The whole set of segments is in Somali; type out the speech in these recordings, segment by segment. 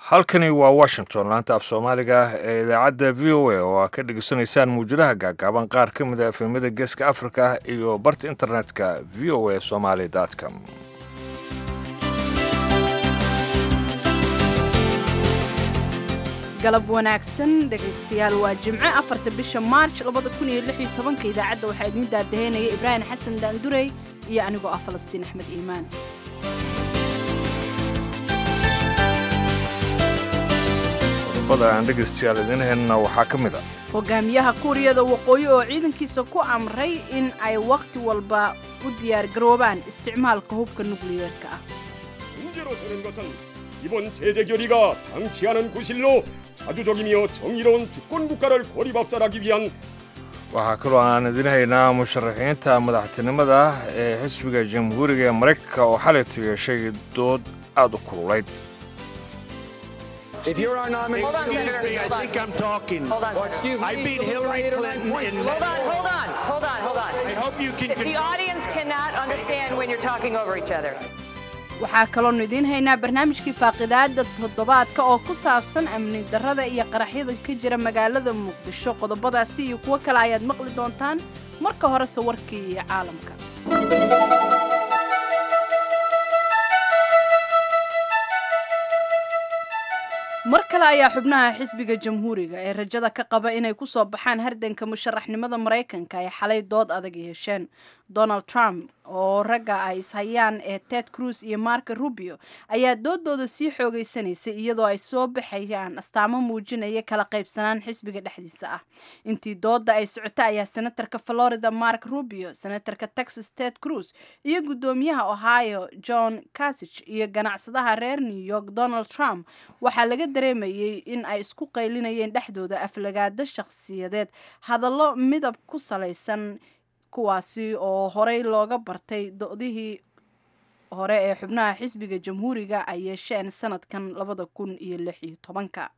halkani waa washington laanta af soomaaliga ee idaacadda v o a oo aa ka dhegeysanaysaan mawjadaha gaagaaban qaar ka mid a efemyada geeska africa iyo barta internetka v o a somaly com galab wanaagsan dhegaystayaal waa jimco afarta bisha maarj labada kun iyo lix iyo tobanka idaacadda waxaa idiin daadaheynaya ibraahim xasan daandurey iyo anigoo ah falastiin axmed iimaan qodobada aan dhegaystayaal idiin helna waxaa ka mid a hogaamiyaha kuuriyada waqooyi oo ciidankiisa ku amray in ay wakhti walba u diyaargaroobaan isticmaalka hubka nukliyeerka ah 문제로 되는 것은 이번 제재 결의가 당치 않은 구실로 자주적이며 정의로운 주권 국가를 고립합살하기 위한 waxaa kaloo aan idiin haynaa musharaxiinta madaxtinimada ee xisbiga jamhuuriga ee maraykanka oo xalaytu yeeshay dood aad u kululayd If you're our nominee, Hold on, excuse Senator. me, I Hold on. think I'm talking. Hold on, Or excuse me, I beat Hillary Clinton in. Hold on, hold on, hold on, hold on. I hope you can. The audience cannot understand when you're talking over each other. waxaa kaloonu idiin haynaa barnaamijkii faaqidaada toddobaadka oo ku saabsan amni darrada iyo qaraxyada ka jira magaalada muqdisho qodobadaasi iyo kuwo kale ayaad maqli doontaan marka horese warkii iyo caalamka mar kale ayaa xubnaha xisbiga jamhuuriga ee rajada ka qaba inay ku soo baxaan hardanka musharaxnimada maraykanka ay xalay dood adag yeesheen donald trump oo ragga ay ishayaan ee ted cruz iyo marco rubio ayaa doodooda sii xoogeysanaysay iyadoo ay soo baxayaan astaamo muujinaya kala qaybsanaan xisbiga dhexdiisa ah intii dooda ay socota ayaa senatarka florida mark rubio senatarka texas ted cruz iyo guddoomiyaha ohio john casich iyo ganacsadaha reer new york donald trump waxaa laga dareemayay in ay isku qaylinayeen dhexdooda aflagaado shakhsiyadeed hadallo midab ku salaysan kuwaasi oo horey looga bartay doodihii hore ee xubnaha xisbiga jamhuuriga ay yeesheen sanadkan labada kun iyo lix iyo tobanka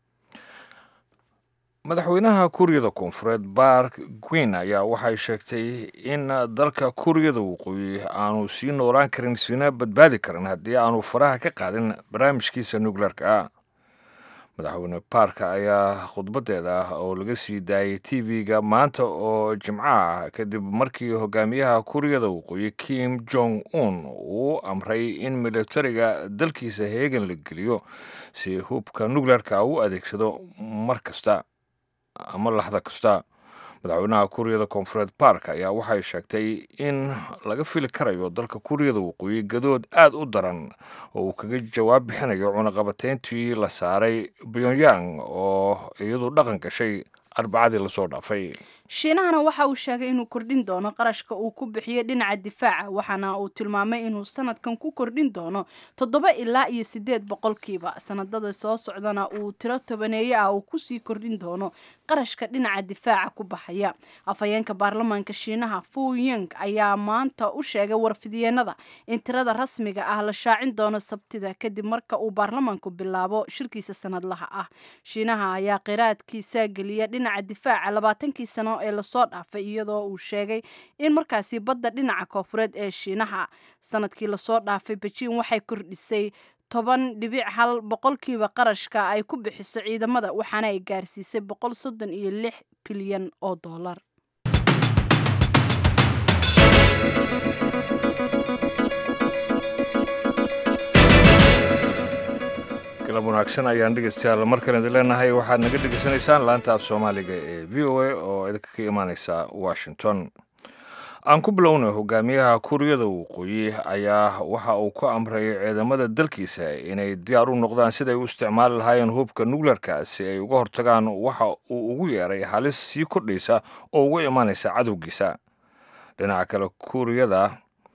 madaxweynaha kuuriyada koonfureed bark gwin ayaa waxay sheegtay in dalka kuuriyada waqooyi aanu sii noolaan karin siina badbaadi karin haddii aanu faraha ka qaadin barnaamijkiisa nukleerka ah madaxweyne baarka ayaa khudbadeeda oo laga sii daayay t v-ga maanta oo jimco ah kadib markii hogaamiyaha kuuriyada waqooyi kim jong un uu amray in militariga dalkiisa heegan la geliyo si hubka nukleerka u adeegsado mar kasta ama laxda kasta madaxweynaha kuuriyada koonfureed baark ayaa waxay sheegtay in laga fili karayo dalka kuuriyada waqooyi gadood aad u daran oo uu kaga jawaab bixinayo cunaqabateyntii la saaray pyongyang oo iyadu dhaqan gashay arbacadii lasoo dhaafay shiinahana waxa uu sheegay inuu kordhin doono qarashka uu ku bixiyo dhinaca difaaca waxaana uu tilmaamay inuu sanadkan ku kordhin doono toddoba ilaa iyo siddeed boqolkiiba sanadada soo socdana uu tiro tobaneeye ah uu kusii kordhin doono qarashka dhinaca difaaca ku baxaya afhayeenka baarlamaanka shiinaha fu ying ayaa maanta u sheegay warfidyeennada in tirada rasmiga ah la shaacin doono sabtida kadib marka uu baarlamaanku bilaabo shirkiisa sanadlaha ah shiinaha ayaa qiraadkiisa geliya dhinaca difaaca labaatankii sano ee lasoo dhaafay iyadoo uu sheegay in markaasi badda dhinaca koofureed ee shiinaha sanadkii lasoo dhaafay bejiin waxay kordhisay toban dhibic hal boqolkiiba qarashka ay ku bixiso ciidamada waxaana ay gaarsiisay boqol soddon iyo lix bilyan oo dollar galab wanaagsan ayaan dhegeystayaal markale idin leenahay waxaad naga dhegeysanaysaan laanta af soomaaliga ee v o a oo idinka ka imaaneysa washington aan ku bilownay hogaamiyaha kuuriyada waqooyi ayaa waxa uu ku amray ciidamada dalkiisa inay diyaar u noqdaan siday u isticmaali lahaayeen hubka nukleerka si ay uga hortagaan waxa uu ugu yeeray halis sii kordhaysa oo uga imaanaysa cadowgiisa dhinaca kale kuuriyada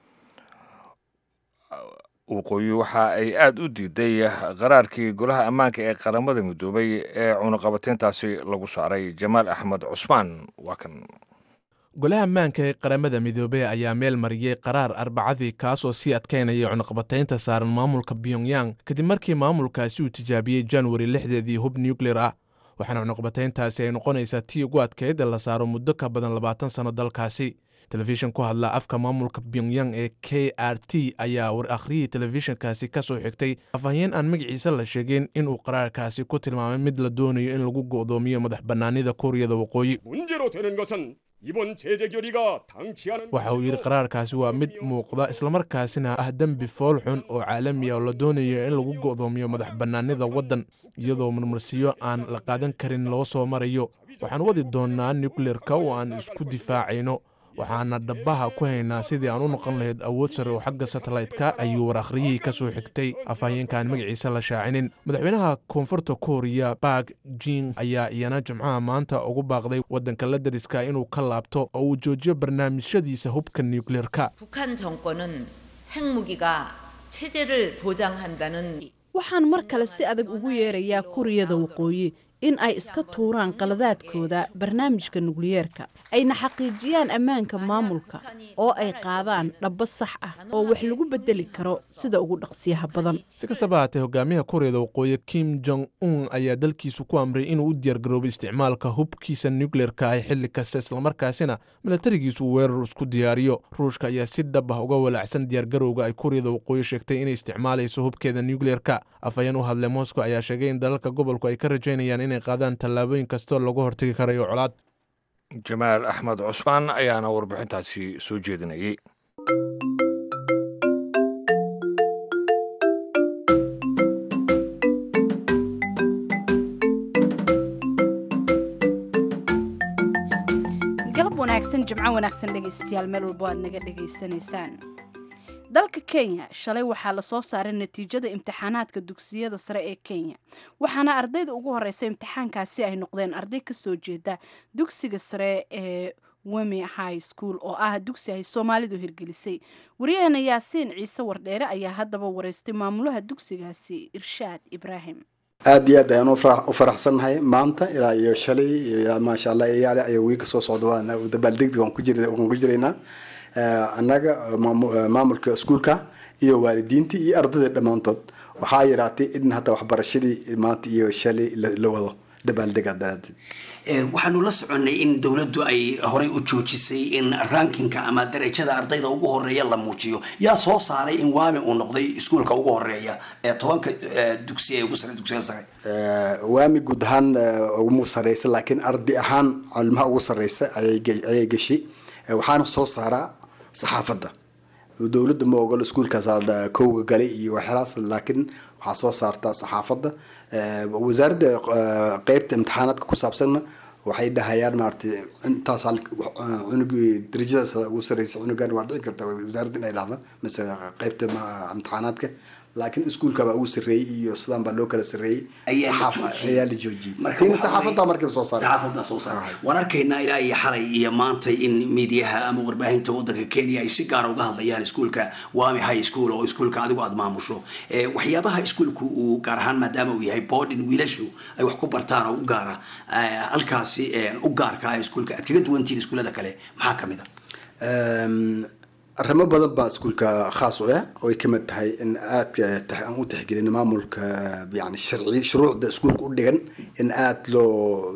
waqooyi waxa ay aada u diiday qaraarkii golaha ammaanka ee qaramada midoobay ee cunaqabateyntaasi lagu saaray jamaal axmed cusmaan waa kan golaha ammaanka ee qaramada midoobey ayaa meel mariyey qaraar arbacadii kaasoo sii adkaynaya cunaqabataynta saaran maamulka pyongyang kadib markii maamulkaasi uu tijaabiyey januari lixdeedii hub nucleer ah waxaana cunaqabatayntaasi ay noqonaysaa tii ugu adkayd la saaro muddo ka badan labaatan sanno dalkaasi telefishin ku hadla afka maamulka pyongyang ee k r t ayaa war akhriyii telefishinkaasi ka soo xigtay afhayeen aan magaciisa la sheegin inuu qaraarkaasi ku tilmaamay mid la doonayo in lagu go'doomiyo madax bannaanida kuuriyada waqooyi 문제로 되는 것은 이번 제재 결의가 당치하는 waxa uu yidhi qaraarkaasi waa mid muuqda islamarkaasina ah dembi fool xun oo caalami ah oo la doonayo in lagu go'doomiyo madax bannaanida waddan iyadoo marmarsiyo aan la qaadan karin loo soo marayo waxaan wadi doonnaa nukleerka oo aan isku difaacayno waxaana dhabaha ku haynaa sidii aan u noqon lahayd awood sare oo xagga satellaytka ayuu war akhriyihii ka soo xigtay afhayeenkaan magaciisa la shaacinin madaxweynaha koonfurta kooriya bark jing ayaa iyana jimcaha maanta ugu baaqday waddanka la dariska inuu ka laabto oo uu joojiyo barnaamijyadiisa hubka nukleerka 북한 정권은 핵무기가 체제를 보장한다는 waxaan mar kale si adag ugu yeerayaa kuuriyada waqooyi in ay iska tuuraan qaladaadkooda barnaamijka nukliyeerka ayna xaqiijiyaan ammaanka maamulka oo ay qaadaan dhabbo sax ah oo wax lagu bedeli karo sida ugu dhaqsiyaha badan si kastaba haatee hogaamiyaha kuuriyada waqooyi kim jong un ayaa dalkiisu ku amray inuu u diyaargaroobay isticmaalka hubkiisa nukleerka ah xilli kasta islamarkaasina milatarigiisu uu weerar isku diyaariyo ruushka ayaa si dhab ah uga walaacsan diyaargarowga ay kuuriyada waqooyi sheegtay inay isticmaalayso hubkeeda nukleerka afhayeen u hadlay moscow ayaa sheegay in dalalka gobolku ay ka rajaynayaan inay qaadaan tallaabooyin kastoo lagu hortagi karayo colaad jamaal axmed cusmaan ayaana warbixintaasi soo jeedinayay galab wanaagsan jimco wanaagsan dhegaystayaal meel walbo aad naga dhegaysanaysaan dalka kenya shalay waxaa lasoo saaray natiijada imtixaanaadka dugsiyada sare ee kenya waxaana ardayda ugu horeysa imtixaankaasi ay noqdeen arday kasoo jeeda dugsiga sare ee wemi high school oo ah dugsi ay soomaalidu hirgelisay wariyahana yaasiin ciise wardheere ayaa haddaba wareystay maamulaha dugsigaasi irshaad ibraahim aad iyo aad ayaan u farax- u faraxsannahay maanta ilaa iyo shalay ilaa maasha allah iyaale ayaa wiilka soo socda waan dabaaldegdeg waan ku jir- waan ku jiraynaa Eh, annaga maamu- eh, maamulka iskuulka iyo waalidiintii iyo ardayda dhammaantood waxaa yaraatay in hata waxbarashadii maanta iyo shalay la la wado dabaaldega daraadeed Ee, waxaanu la soconnay in dowladdu ay horey u joojisay in rankinka ama darajada ardayda ugu horeeya la muujiyo yaa soo saaray in waami uu noqday iskuulka ugu horeeya ee tobanka eh, dugsi ee ugu sare dugsiga sare Eh, waami guud ahaan eh, ugu sareysa laakiin arday ahaan calimaha ugu sareysa ayay ge- ayay gashay Eh, waxaana soo saaraa saxaafadda dowladda ma ogolo iskuulkaas aa kowga galay iyo waxyaalahaas laakiin waxaa soo saartaa saxaafadda Eh, wasaaradda eh, qeybta imtixaanaadka ku saabsanna waxay dhahayaan maaragtay intaas hal- eh, cunugii darajadaas ugu sareysa cunugan waa dhici karta wasaaradda inay dhahda mise qeybta ma- imtixaanaadka laakiin iskuulka baa ugu sarreeyey iyo sidaan baa loo kala sarreeyey Ayaa la Saxaaf- joojiyey. ayaa la joojiyey Marka tiina waxaa saxaafadda weeye- markiiba soo saaray saxaafadda soo saaray waan arkaynaa ilaa iyo xalay iyo maanta in miidiyaha ama warbaahinta wadanka kenya ay si gaar uga hadlayaan iskuulka wami high school oo iskuulka adigu aad maamusho Eh, waxyaabaha iskuulku uu gaar ahaan maadaama uu yahay boarding wiilashu ay wax ku bartaan oo u gaara eh, halkaasi eh, u gaarka ah iskuulka aad kaga duwantihiin iskuullada kale maxaa ka mid a Ehm, arrimo badan baa iskuulka khaas u ah oo ay ka mid tahay in aad aan u tixgelin maamulka yani sharci shuruucda iskuulka u dhigan in aad loo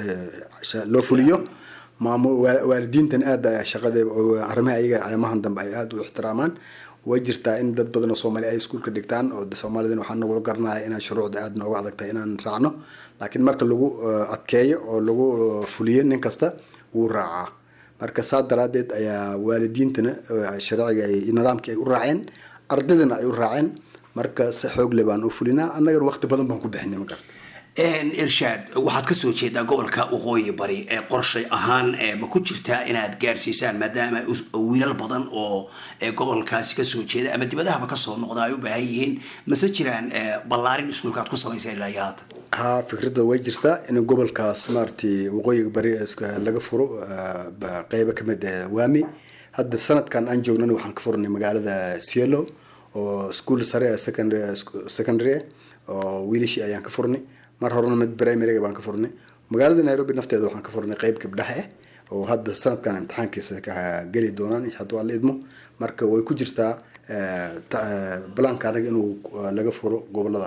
te- loo fuliyo maamu- waa- waalidiintan aad ayaa shaqada arrimaha ayaga ayamahan dambe ay aad u ixtiraamaan way jirtaa in dad badan oo soomaali ay iskuulka dhigtaan oo de soomaalidana waxaa nagula garanaya inaan shuruucda aad nooga adag tahay inaan raacno laakiin marka lagu eh, adkeeyo oo lagu eh, fuliyo nin kasta wuu raacaa marka saa daraadeed ayaa waalidiintana eh, sharciga ay nidaamkii ay u raaceen ardaydana ay u raaceen marka si xoog le baan u fulinaa annagana waqti badan baan ku bixinay ma garata irshaad waxaad kasoo jeedaa gobolka waqooyi bari ee qorshay ahaan eh, ma ku jirtaa inaad gaarsiisaan maadaama us- wiilal badan oo eh, gobolkaasi kasoo jeeda ama dibadahaba kasoo noqda ay u baahan yihiin mase jiraan eh, ballaarin iskuulka aad ku samaysaan ilaa iyo haata haa fikradda way jirtaa in gobolkaas maaragtay waqooyiga bari iska- laga furo eh, ba- qeybo kamid ah waami hadda sanadkan aan joognana waxaan ka furnay magaalada cielo oo school sare ah, secondary secondary ah, oo wiilashii ayaan ka furnay mar horena mid primaryga baan ka furnay magaalada nairobi nafteeda waxaan ka furnay qeyb gabdhaha ah oo hadda sanadkan imtixaankiisa ka geli doonaan hadduu alla idmo marka way ku jirtaa eh, ta- eh, balaanka anaga inuu eh, laga furo goboladaas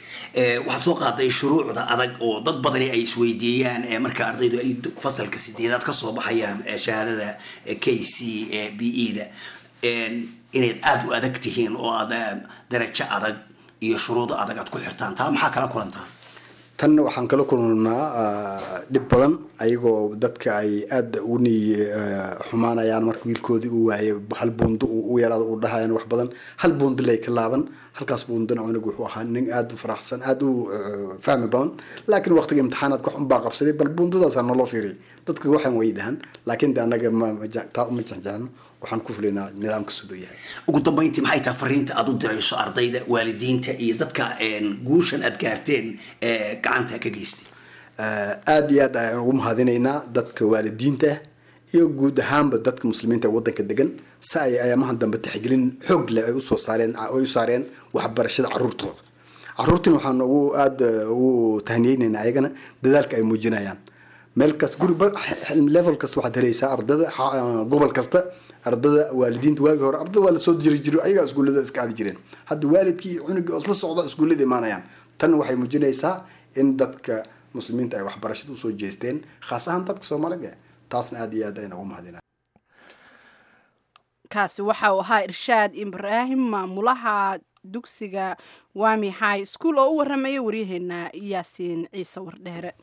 Eh, waxaad soo qaaday shuruucda adag oo dad badani ay isweydiiyaan eh, marka ardaydu ay du- fasalka sideedaad kasoo baxayaan eh, shahaadada eh, k c eh, b e da inayd aada u adag tihiin oo aad eh, darajo adag iyo shuruudo adag aad ku xirtaan taa maxaa kala kulantaa tan waxaan kala kulnaa ah, dhib badan ayagoo dadka ay aada ugu niy ah, xumaanayaan marka wiilkoodii uu waayay hal buundo uu u yaraado uu dhahayaan wax badan hal buundo lay ka laaban halkaas buundona cunug wuxuu ahaa nin aada u faraxsan aada u ah, fahmi badan laakiin waqtiga imtixaanaadka wax unbaa qabsaday bal buundadaasa naloo fiiriyay dadka waxaan way dhahan laakiin de annaga ma ma je- taa uma jecjecno waxaan ku filaynaa nidaamka siduu yahay ugu dambeyntii maxay tahay fariinta aad u dirayso ardayda waalidiinta iyo dadka een, guushan aad gaarteen ee gacanta ka geystay Ah, aad iyo aad ayaan ugu mahadinaynaa dadka waalidiinta ah iyo guud ahaanba dadka muslimiinta ee wadanka degan si ay ayaamahan dambe tixgelin xoog leh ay usoo saareen ay u saareen waxbarashada caruurtooda caruurtiin waxaan ugu aada ugu tahniyeynaynaa ayagana dadaalka ay muujinayaan meel kas guri ba- level kasta waxaad helaysaa ardada xa- gobol kasta ardada waalidiinta waagi hore ardada waa lasoo jiri jiro ayagaa iskuullada iska aadi jireen hadda waalidkii iyo cunugii oo isla socda iskuullada imaanayaan tan waxay muujinaysaa in dadka muslimiinta ay waxbarashada usoo jeesteen khaas ahaan dadka soomaalida taasna aad iyo aad ayaan ugu mahadinaa kaasi waxa uu ahaa irshaad ibraahim maamulaha dugsiga wami high school oo u waramaya waryaheena yaasiin ciise wardheere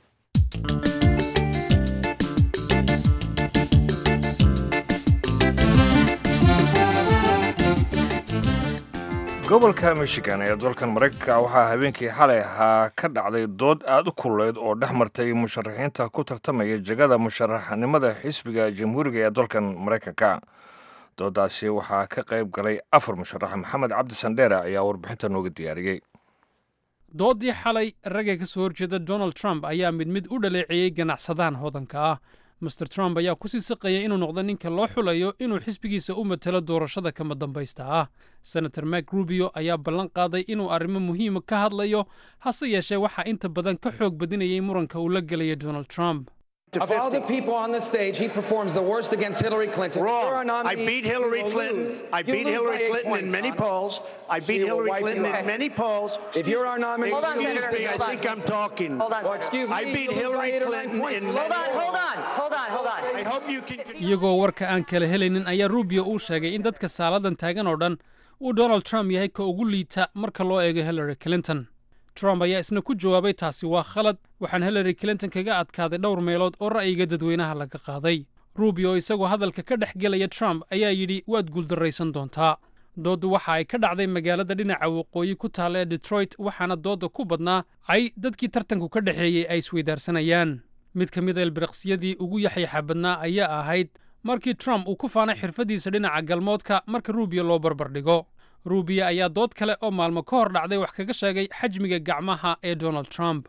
gobolka michigan ee dalkan maraykanka waxaa habeenkii xalay ahaa ka dhacday dood aada u kululeyd oo dhex martay musharaxiinta ku tartamaya jegada musharaxnimada xisbiga jamhuuriga ee dalkan maraykanka doodaasi waxaa ka qayb galay afar musharax maxamed cabdi sandheere ayaa warbixinta nooga diyaariyey doodii xalay ragga ka soo horjeeda donald trump ayaa mid mid u dhaleeceeyey ganacsadahan hodanka ah master trump ayaa kusii siqaya inuu noqdo ninka loo xulayo inuu xisbigiisa u matalo doorashada kama dambaysta ah senator mak rubio ayaa ballan qaaday inuu arrimo muhiima ka hadlayo hase yeeshee waxaa inta badan ka xoog badinayay muranka uu la gelaya donald trump Of all the people on the stage, he performs the worst against Hillary Clinton. If you're a Wrong. I nominee, beat you Hillary will Clinton. lose. I You beat lose Hillary by eight Clinton in points, many Donna. polls. I She beat will Hillary wipe you Clinton in out. many polls. If you're our nominee, Hold on, Excuse Senator. me, I Hold on. think I'm talking. Hold on, Well, Senator. excuse me. I beat you lose by Hillary eight or nine Clinton points. in You Hold lose on, by hold on, hold on, hold on. I hope you can. iyagoo warka aan kala helaynin ayaa rubio uu sheegay in dadka saaladan taagan oo dhan uu donald trump yahay ka ugu liita marka loo eego hillary clinton trump ayaa isna ku jawaabay taasi waa khalad waxaan hillary clinton kaga adkaaday dhowr meelood oo ra'yiga dadweynaha laga qaaday rubio isagoo hadalka ka dhex gelaya trump ayaa yidhi waad guuldarraysan doontaa dooddu waxa ay ka dhacday magaalada dhinaca waqooyi ku taalla ee detroit waxaana doodda ku badnaa ay dadkii tartanku ka dhexeeyey ay isweydaarsanayaan mid ka mid a ilbiriqsiyadii ugu yaxyaxa badnaa ayaa ahayd markii trump uu ku faanay xirfaddiisa dhinaca galmoodka marka rubio loo barbardhigo rubio ayaa dood kale oo maalmo ka hor dhacday wax kaga sheegay xajmiga gacmaha ee donald trump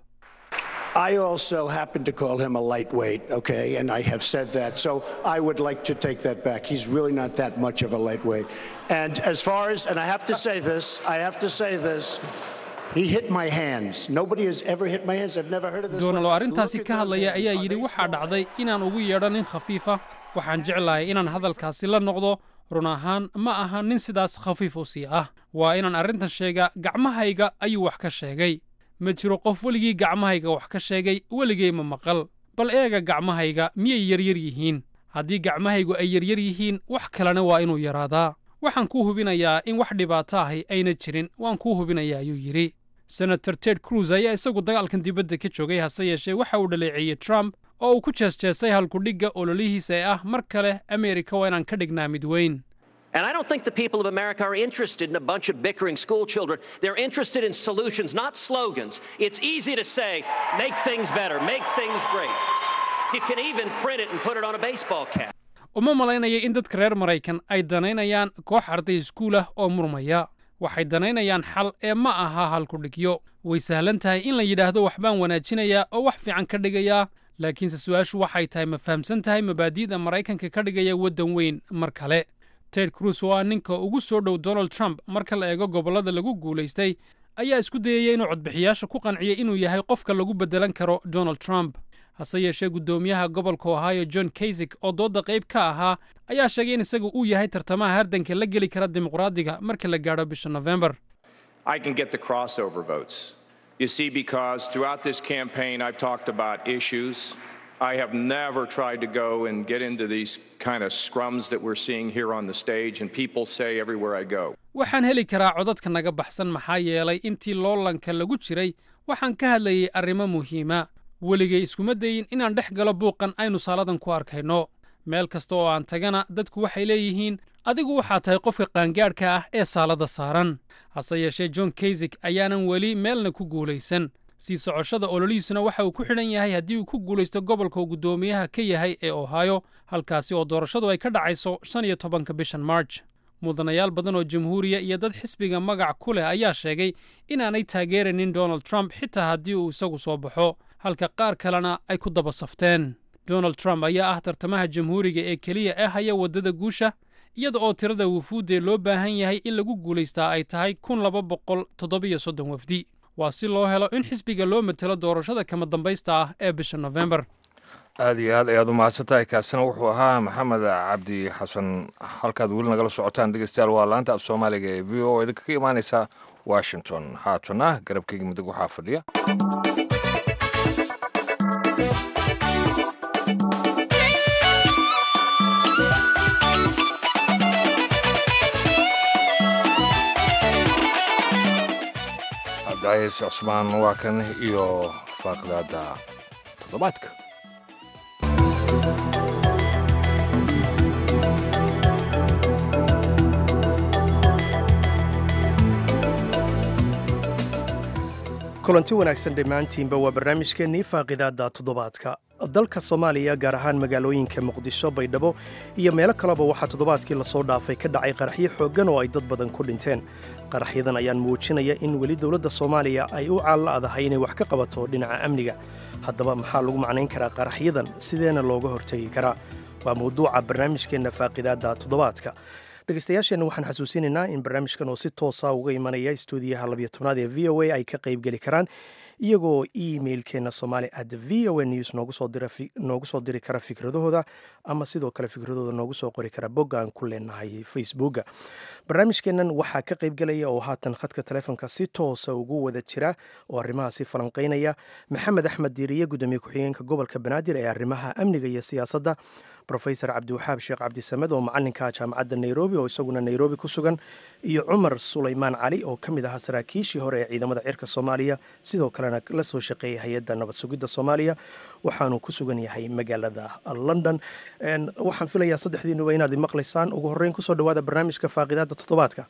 I also happen to call him a lightweight, okay, and I have said that. So I would like to take that back. He's really not that much of a lightweight. And as far as, and I have to say this, I have to say this. He hit my hands. Nobody has ever hit my hands. I've never heard of this. donald one. oo arrintaasi Look at ka those hadlaya hands. ayaa Are yidhi they waxaa small? dhacday inaan ugu yeedho nin khafiifa waxaan jeclahay inaan hadalkaasi la noqdo run ahaan ma aha nin sidaas khafiif u sii ah waa inaan arrintan sheegaa gacmahayga ayuu wax ka sheegay ma jiro qof weligii gacmahayga wax ka sheegay weligay ma maqal bal eega gacmahayga miyay yaryar yihiin haddii gacmahaygu ay yaryar yihiin wax kalena waa inuu yaraadaa waxaan kuu hubinayaa in wax dhibaato ahi ayna jirin waan kuu hubinayaa ayuu yidhi senator ted cruz ayaa isagu dagaalkan dibadda ka joogay hase yeeshee waxa uu dhaleeceeyey trump oo uu ku jeesjeesay halkudhigga ololihiisa ee ah mar kale ameerika waa inaan ka dhignaa mid weyn And I don't think the people of America are interested in a bunch of bickering school children. They're interested in solutions, not slogans. It's easy to say, make things better, make things great. You can even print it and put it on a baseball cap. uma malaynaya in dadka reer maraykan ay danaynayaan koox arday iskuul ah oo murmaya waxay danaynayaan xal ee ma aha halkudhigyo way sahlan tahay in la yidhaahdo waxbaan wanaajinayaa oo wax fiican ka dhigayaa laakiinse su-aashu waxay tahay ma fahamsan tahay mabaadi'da maraykanka ka dhigaya waddan weyn mar kale ted cruz oo ah ninka ugu soo dhow donald trump marka la eego gobollada lagu guulaystay ayaa isku dayaya inuu codbixiyaasha ku qanciyo inuu yahay qofka lagu beddelan karo donald trump hase yeeshee guddoomiyaha gobolka ohio john kasik oo doodda qayb ka ahaa ayaa sheegay in isagu uu yahay tartamaha hardanka la geli kara dimuqraadiga marka la gaadho bisha nofembar I can get the crossover votes. You see, because throughout this campaign, I've talked about issues. I have never tried to go and get into these kind of scrums that we're seeing here on the stage, and people say everywhere I go. waxaan heli karaa codadka naga baxsan maxaa yeelay intii loolanka lagu jiray waxaan ka hadlayay arrimo muhiima weligay iskuma dayin inaan dhex galo buuqan aynu saaladan ku arkayno meel kasta oo aan tagana dadku waxay leeyihiin adigu waxaa tahay qofka qaangaadhka ah ee saalada saaran hase yeeshee john kaysik ayaanan weli meelna ku guulaysan sii socoshada ololihiisuna waxa uu ku xidhan yahay haddii uu ku guulaysto gobolka uu guddoomiyaha ka yahay ee ohio halkaasi oo doorashadu ay ka dhacayso shan iyo tobanka bishan march mudanayaal badan oo jamhuuriya iyo dad xisbiga magac ku leh ayaa sheegay inaanay taageeranin donald trump xitaa haddii uu isagu soo baxo halka qaar kalena ay ku daba safteen donald trump ayaa ah tartamaha jamhuuriga ee keliya ee haya waddada guusha iyada oo tirada wufuuddee loo baahan yahay in lagu guulaystaa ay tahay kun laba boqol toddobiyo soddon wafdi waa si loo helo in xisbiga loo matelo doorashada kama dambaysta ah ee bisha nofembar aada iyo aad ayaad u mahadsantahay kaasina wuxuu ahaa maxamed cabdi xasan halkaad weli nagala socotaan dhegeystayaal waa laanta af soomaaliga ee v o idinka ka imaaneysa washington haatana garabkeyga midig waxaa fadhiya cabdicaiis cusmaan waa kan iyo faaqdaada toddobaadka kulanti wanaagsan dhammaantiinba waa barnaamijkeennii faaqidaadda toddobaadka dalka soomaaliya gaar ahaan magaalooyinka muqdisho baydhabo iyo meelo kaleba waxaa toddobaadkii lasoo dhaafay ka dhacay qaraxyo xooggan oo ay dad badan ku dhinteen qaraxyadan ayaan muujinaya in weli dowladda soomaaliya ay u caalla'dahay inay wax ka qabato dhinaca amniga haddaba maxaa lagu macnayn karaa qaraxyadan sideena looga hortegi karaa waa mawduuca barnaamijkeenna faaqidaadda toddobaadka dhegeystayaasheenna waxaan xasuusinaynaa in barnaamijkan oo si toosa uga imanaya stuudiyaha labiyo tobnaad ee v o a ay ka qaybgeli karaan iyagoo emailkeenna somaali at v o a news noogu soo diri kara fikradahooda ama sidoo kale fikradooda noogu soo qori kara bogga aan ku leenahay facebooka barnaamijkeennan waxaa ka qaybgelaya oo haatan khadka taleefonka si toosa ugu wada jira oo arrimahaasi falanqaynaya maxamed axmed diiriye gudoomiye ku-xigeenka gobolka banaadir ee arrimaha amniga iyo siyaasadda rofesor cabdiwaxaab sheekh cabdisamed oo macalinka jaamacadda nairobi oo isaguna nairobi ku sugan iyo cumar sulaymaan cali oo ka mid ahaa saraakiishii hore ee ciidamada cirka soomaaliya sidoo kalena la soo shaqeeyay hay-adda nabad sugidda soomaaliya waxaanu ku sugan yahay magaalada london waxaan filayaa saddexdiinuba inaad maqlaysaan ugu horreyn kusoo dhawaada barnaamijka faaqidaadda toddobaadka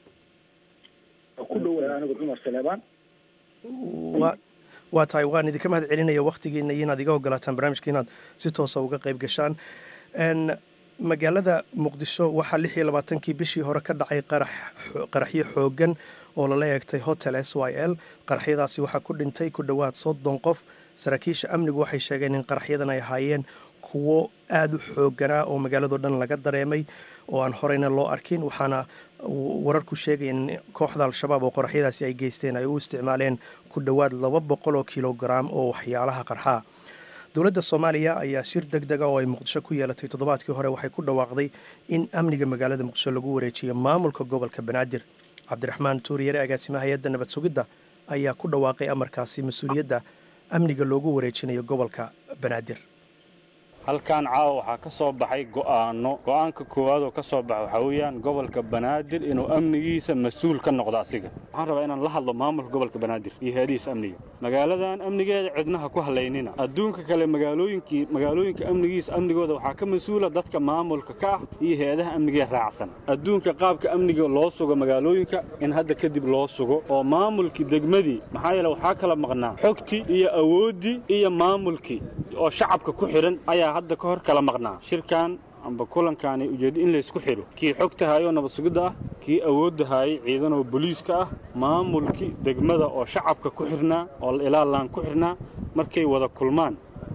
waa tahay waan idinka mahad celinaya wakhtigiina iyo inaad iga ogolaataan barnaamijka inaad si toosa uga qayb gashaan magaalada muqdisho waxaa lix iyo labaatankii bishii hore ka dhacay qaraxyo xoogan oo lala eegtay hotel s y l qaraxyadaasi waxaa ku dhintay ku dhowaad soddon qof saraakiisha amnigu waxay sheegeen in qaraxyadan ay ahaayeen kuwo aada u xooganaa oo magaalado dhan laga dareemay oo aan horeyna loo arkin waxaana wararku sheegaya in kooxda al-shabaab oo qoraxyadaasi ay geysteen ay u isticmaaleen ku dhowaad laba boqol oo kilograam oo waxyaalaha qarxaa dowladda soomaaliya ayaa shir deg dega oo ay muqdisho ku yeelatay toddobaadkii hore waxay ku dhawaaqday in amniga magaalada muqdisho lagu wareejiyo maamulka gobolka banaadir cabdiraxmaan tuuriyare agaasimaha hay-adda nabad sugidda ayaa ku dhawaaqay amarkaasi mas-uuliyadda amniga loogu wareejinayo gobolka banaadir halkan caawa waxaa ka soo baxay go'aano go'aanka koowaad oo ka soo baxa waxaa weeyaan gobolka banaadir inuu amnigiisa mas-uul ka noqdo asiga waxaan rabaa inaan la hadlo maamulka gobolka banaadir iyo hay-adihiisa amniga magaaladan amnigeeda cidnaha ku halaynina adduunka kale magaalooyinkii magaalooyinka amnigiisa amnigooda waxaa ka mas-uula dadka maamulka ka ah iyo hay-adaha amnigee raacsan adduunka qaabka amniga loo sugo magaalooyinka in hadda kadib loo sugo oo maamulkii degmadii maxaa yeele waxaa kala maqnaa xogtii iyo awooddii iyo maamulkii oo shacabka ku xidhan ayaa hadda ka hor kala maqnaa shirkan amba kulankaani ujeeddo in laysku xidho kii xogta haayoo nabad sugidda ah kii awoodda haayay ciidanoo boliiska ah maamulkii degmada oo shacabka ku xidhnaa oo ilaalaan ku xidhnaa markay wada kulmaan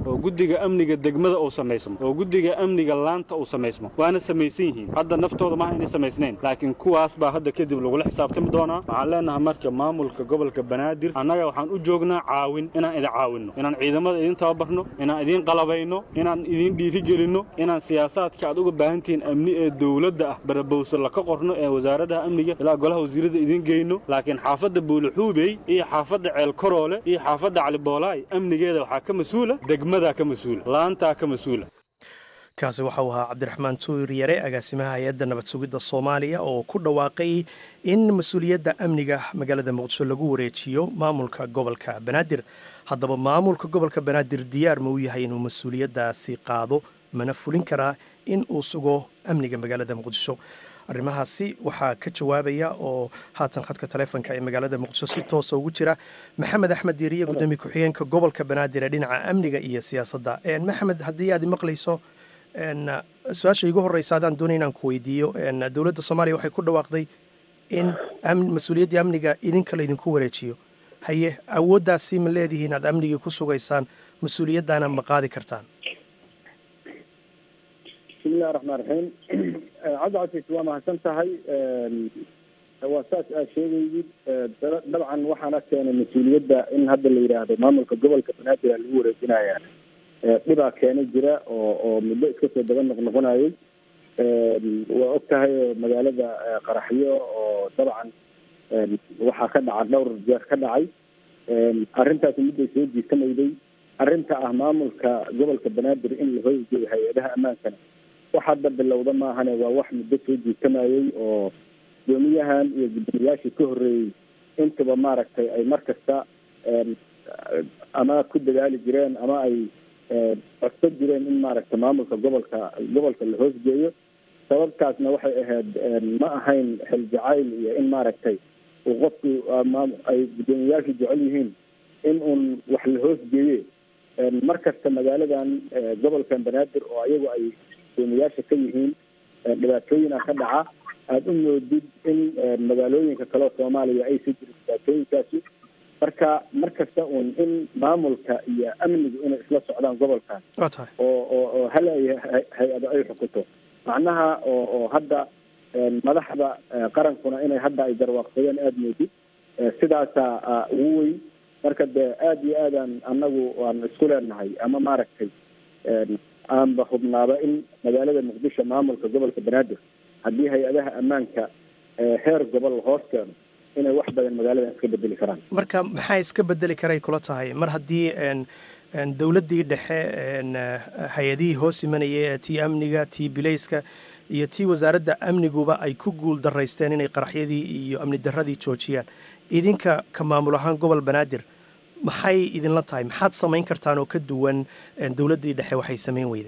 oo guddiga amniga degmada uu samaysmo oo guddiga amniga laanta uu samaysmo waana samaysan yihiin hadda naftooda maaha inay samaysnayn laakiin kuwaas baa hadda kadib lagula xisaabtami doonaa waxaan leenahay marka maamulka gobolka banaadir annaga waxaan u joognaa caawin inaan idin caawinno inaan ciidamada idin tababarno inaan idin qalabayno inaan idin dhiirigelinno inaan siyaasaadka aad uga baahantihiin amni ee dowladda ah barabowso laka qorno ee wasaaradaha amniga ilaa golaha wasiirada idin geyno laakiin xaafadda buuluxuubey iyo xaafadda ceel koroole iyo xaafadda caliboolaay amnigeeda waxaa ka mas-uula degmadaa ka mas-uula laantaa ka mas-uula kaasi waxau ahaa cabdiraxmaan tuur yare agaasimaha hay-adda nabad sugidda soomaaliya oo ku dhawaaqay in mas-uuliyadda amniga magaalada muqdisho lagu wareejiyo maamulka gobolka banaadir haddaba maamulka gobolka banaadir diyaar ma u yahay inuu mas-uuliyaddaasi qaado mana fulin karaa in uu sugo amniga magaalada muqdisho arrimahaasi waxaa ka jawaabaya oo haatan khadka taleefonka ee magaalada muqdisho si toosa ugu jira maxamed axmed diiriye gudoomiye ku-xigeenka gobolka banaadir ee dhinaca amniga iyo siyaasadda maxamed haddii aad maqlayso su-aasha igu horeysa adaan doonay inaan ku weydiiyo dowladda soomaaliya waxay ku dhawaaqday in mas-uuliyaddii amniga idinka laydinku wareejiyo haye awooddaasi ma leedihiin aad amnigii ku sugaysaan mas-uuliyaddaana ma qaadi kartaan bismillahi raxmaan raxiim cabdicasiis waa mahadsan tahay waa saas aad sheegaydid dabcan waxaana keenay mas-uuliyadda in hadda la yidhaahdo maamulka gobolka banaadir aa lagu wareejinaya dhibaa keena jira oo oo muddo iska soo daba noqnoqonayay waa og tahay magaalada qaraxyo oo dabcan waxaa ka dhaca dhowr jeer ka dhacay arrintaasi midday soo jiitamayday arrinta ah maamulka gobolka banaadir in la hoygeeyo hay-adaha ammaankana wax hadda bilowda maahane waa wax muddo soo jiitamayay oo gudoomiyahan iyo gudoomiyaashii ka horreeyey intaba maaragtay ay mar kasta ama ku dadaali jireen ama ay codsan jireen in maaragta maamulka gobolka gobolka la hoosgeeyo sababtaasna waxay ahayd ma ahayn xil jacayl iyo in maaragtay uu qofku ay guddoomiyayaashu jecel yihiin in uun wax la hoosgeeye mar kasta magaaladan gobolkan banaadir oo ayagu ay guddoomiyayaasha ka yihiin dhibaatooyina ka dhaca aada u moodid in magaalooyinka kaleo soomaaliya aysa jirin dhibaatooyinkaasi marka mar kasta uun in maamulka iyo amnigu inay isla socdaan gobolkan oo oo oo hal ay hay-ado ay xukunto macnaha oo oo hadda madaxda qarankuna inay hadda ay garwaaqsadeen aada moodid sidaasaa ugu weyn marka dee aada iyo aadaan annagu aan isku leenahay ama maaragtay aanba hubnaaba in magaalada muqdisho maamulka gobolka banaadir haddii hay-adaha ammaanka heer gobol hoos keeno inay wax badan magaaladan iska bedeli karaan marka maxaa iska bedeli karay kula tahay mar haddii dowladdii dhexe hay-adihii hoos imanaya tii amniga tii bilayska iyo tii wasaaradda amniguba ay ku guul daraysteen inay qaraxyadii iyo amni darradii joojiyaan idinka ka maamul ahaan gobol banaadir maxay idinla tahay maxaad samayn kartaan oo ka duwan dowladdii dhexe waxay samayn weyday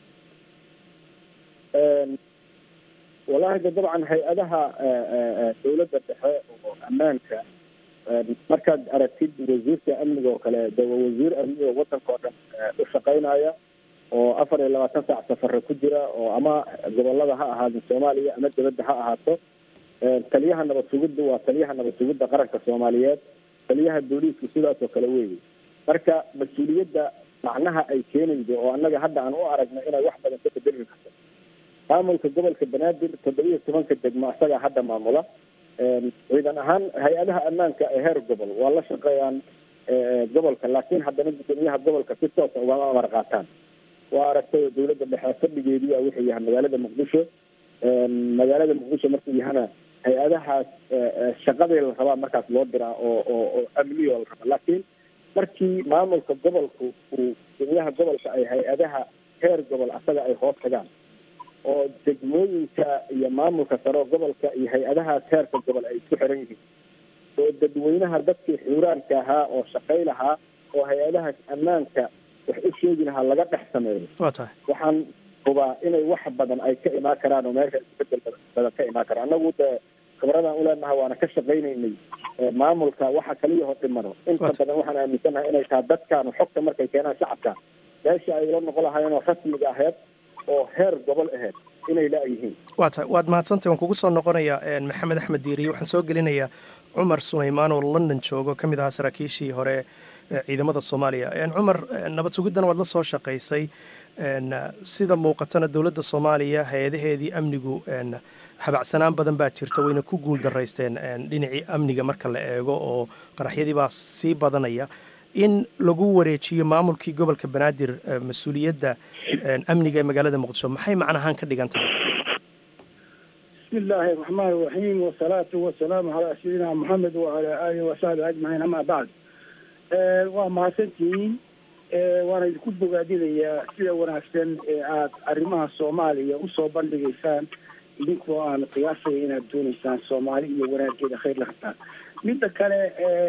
wallahi de dabcan hay-adaha dowladda dhexe oo ammaanka markaad aragtid wasiirka amniga oo kale de waa wasiir amniga wadanka oo dhan u shaqaynaya oo afar iyo labaatan saac safare ku jira oo ama gobolada ha ahaadin soomaaliya ama dibadda ha ahaato taliyaha nabad sugidda waa taliyaha nabad sugidda qaranka soomaaliyeed taliyaha booliiska sidaas oo kale weeye marka mas-uuliyadda macnaha ay keenaydo oo annaga hadda aan u aragno inay wax badan ka bedeli karto maamulka gobolka banaadir toddoba iyo tobanka degmo isagaa hadda maamula ciidan ahaan hay-adaha ammaanka ee heer gobol waa la shaqeeyaan gobolka laakiin haddana gudoomiyaha gobolka si toosa ugama amar qaataan waa aragtay dowladda dhexe fadhigeedii a wuxuu yahay magaalada muqdisho magaalada muqdisho markuu yahana hay-adahaas shaqadii la rabaa markaas loo diraa oo oo oo amniyo la raba laakiin markii maamulka gobolku uu gudoomiyaha gobolka ay hay-adaha heer gobol asaga ay hoos tagaan oo degmooyinka iyo maamulka saro gobolka iyo hay-adahaas heerka gobol ay isku xiran yihiin oo dadweynaha dadkii xuuraanka ahaa oo shaqay lahaa oo hay-adahaas ammaanka wax u sheegi lahaa laga dhex sameeyo waa tahay waxaan hubaa inay wax badan ay ka imaan karaan oo meesha isbedel badan ka imaan karaan annagu dee khibradaan uleenahay waana ka shaqaynaynay maamulka waxa kaliya hor dhimano inta badan waxaan aaminsanahay inay tahay dadkaanu xogta markay keenaan shacabka meesha ay la noqon lahaayeen oo rasmiga aheyd oo heer gobol aheyd inay la-yihiin waa tahay waad mahadsantay waan kugu soo noqonayaa maxamed axmed diiriye waxaan soo gelinayaa cumar sulaymaan oo london joogo ka mid ahaa saraakiishii hore ee ciidamada soomaaliya cumar nabad sugiddana waad la soo shaqaysay sida muuqatana dowladda soomaaliya hay-adaheedii amnigu habacsanaan badan baa jirta wayna ku guul daraysteen dhinacii amniga marka la eego oo qaraxyadii baa sii badanaya in lagu wareejiyo maamulkii gobolka banaadir mas-uuliyadda amniga ee magaalada muqdisho maxay macnahaan ka dhigan tahay بسم الله الرحمن الرحيم والصلاة والسلام على سيدنا محمد وعلى آله وصحبه أجمعين أما بعد waa mahadsantihiin waana idinku bogaadinayaa sida wanaagsan ee aada arrimaha soomaaliya usoo bandhigaysaan idinkoo aan qiyaasaya inaad doonaysaan soomaali iyo wanaageeda khayr la qabtaan midda kale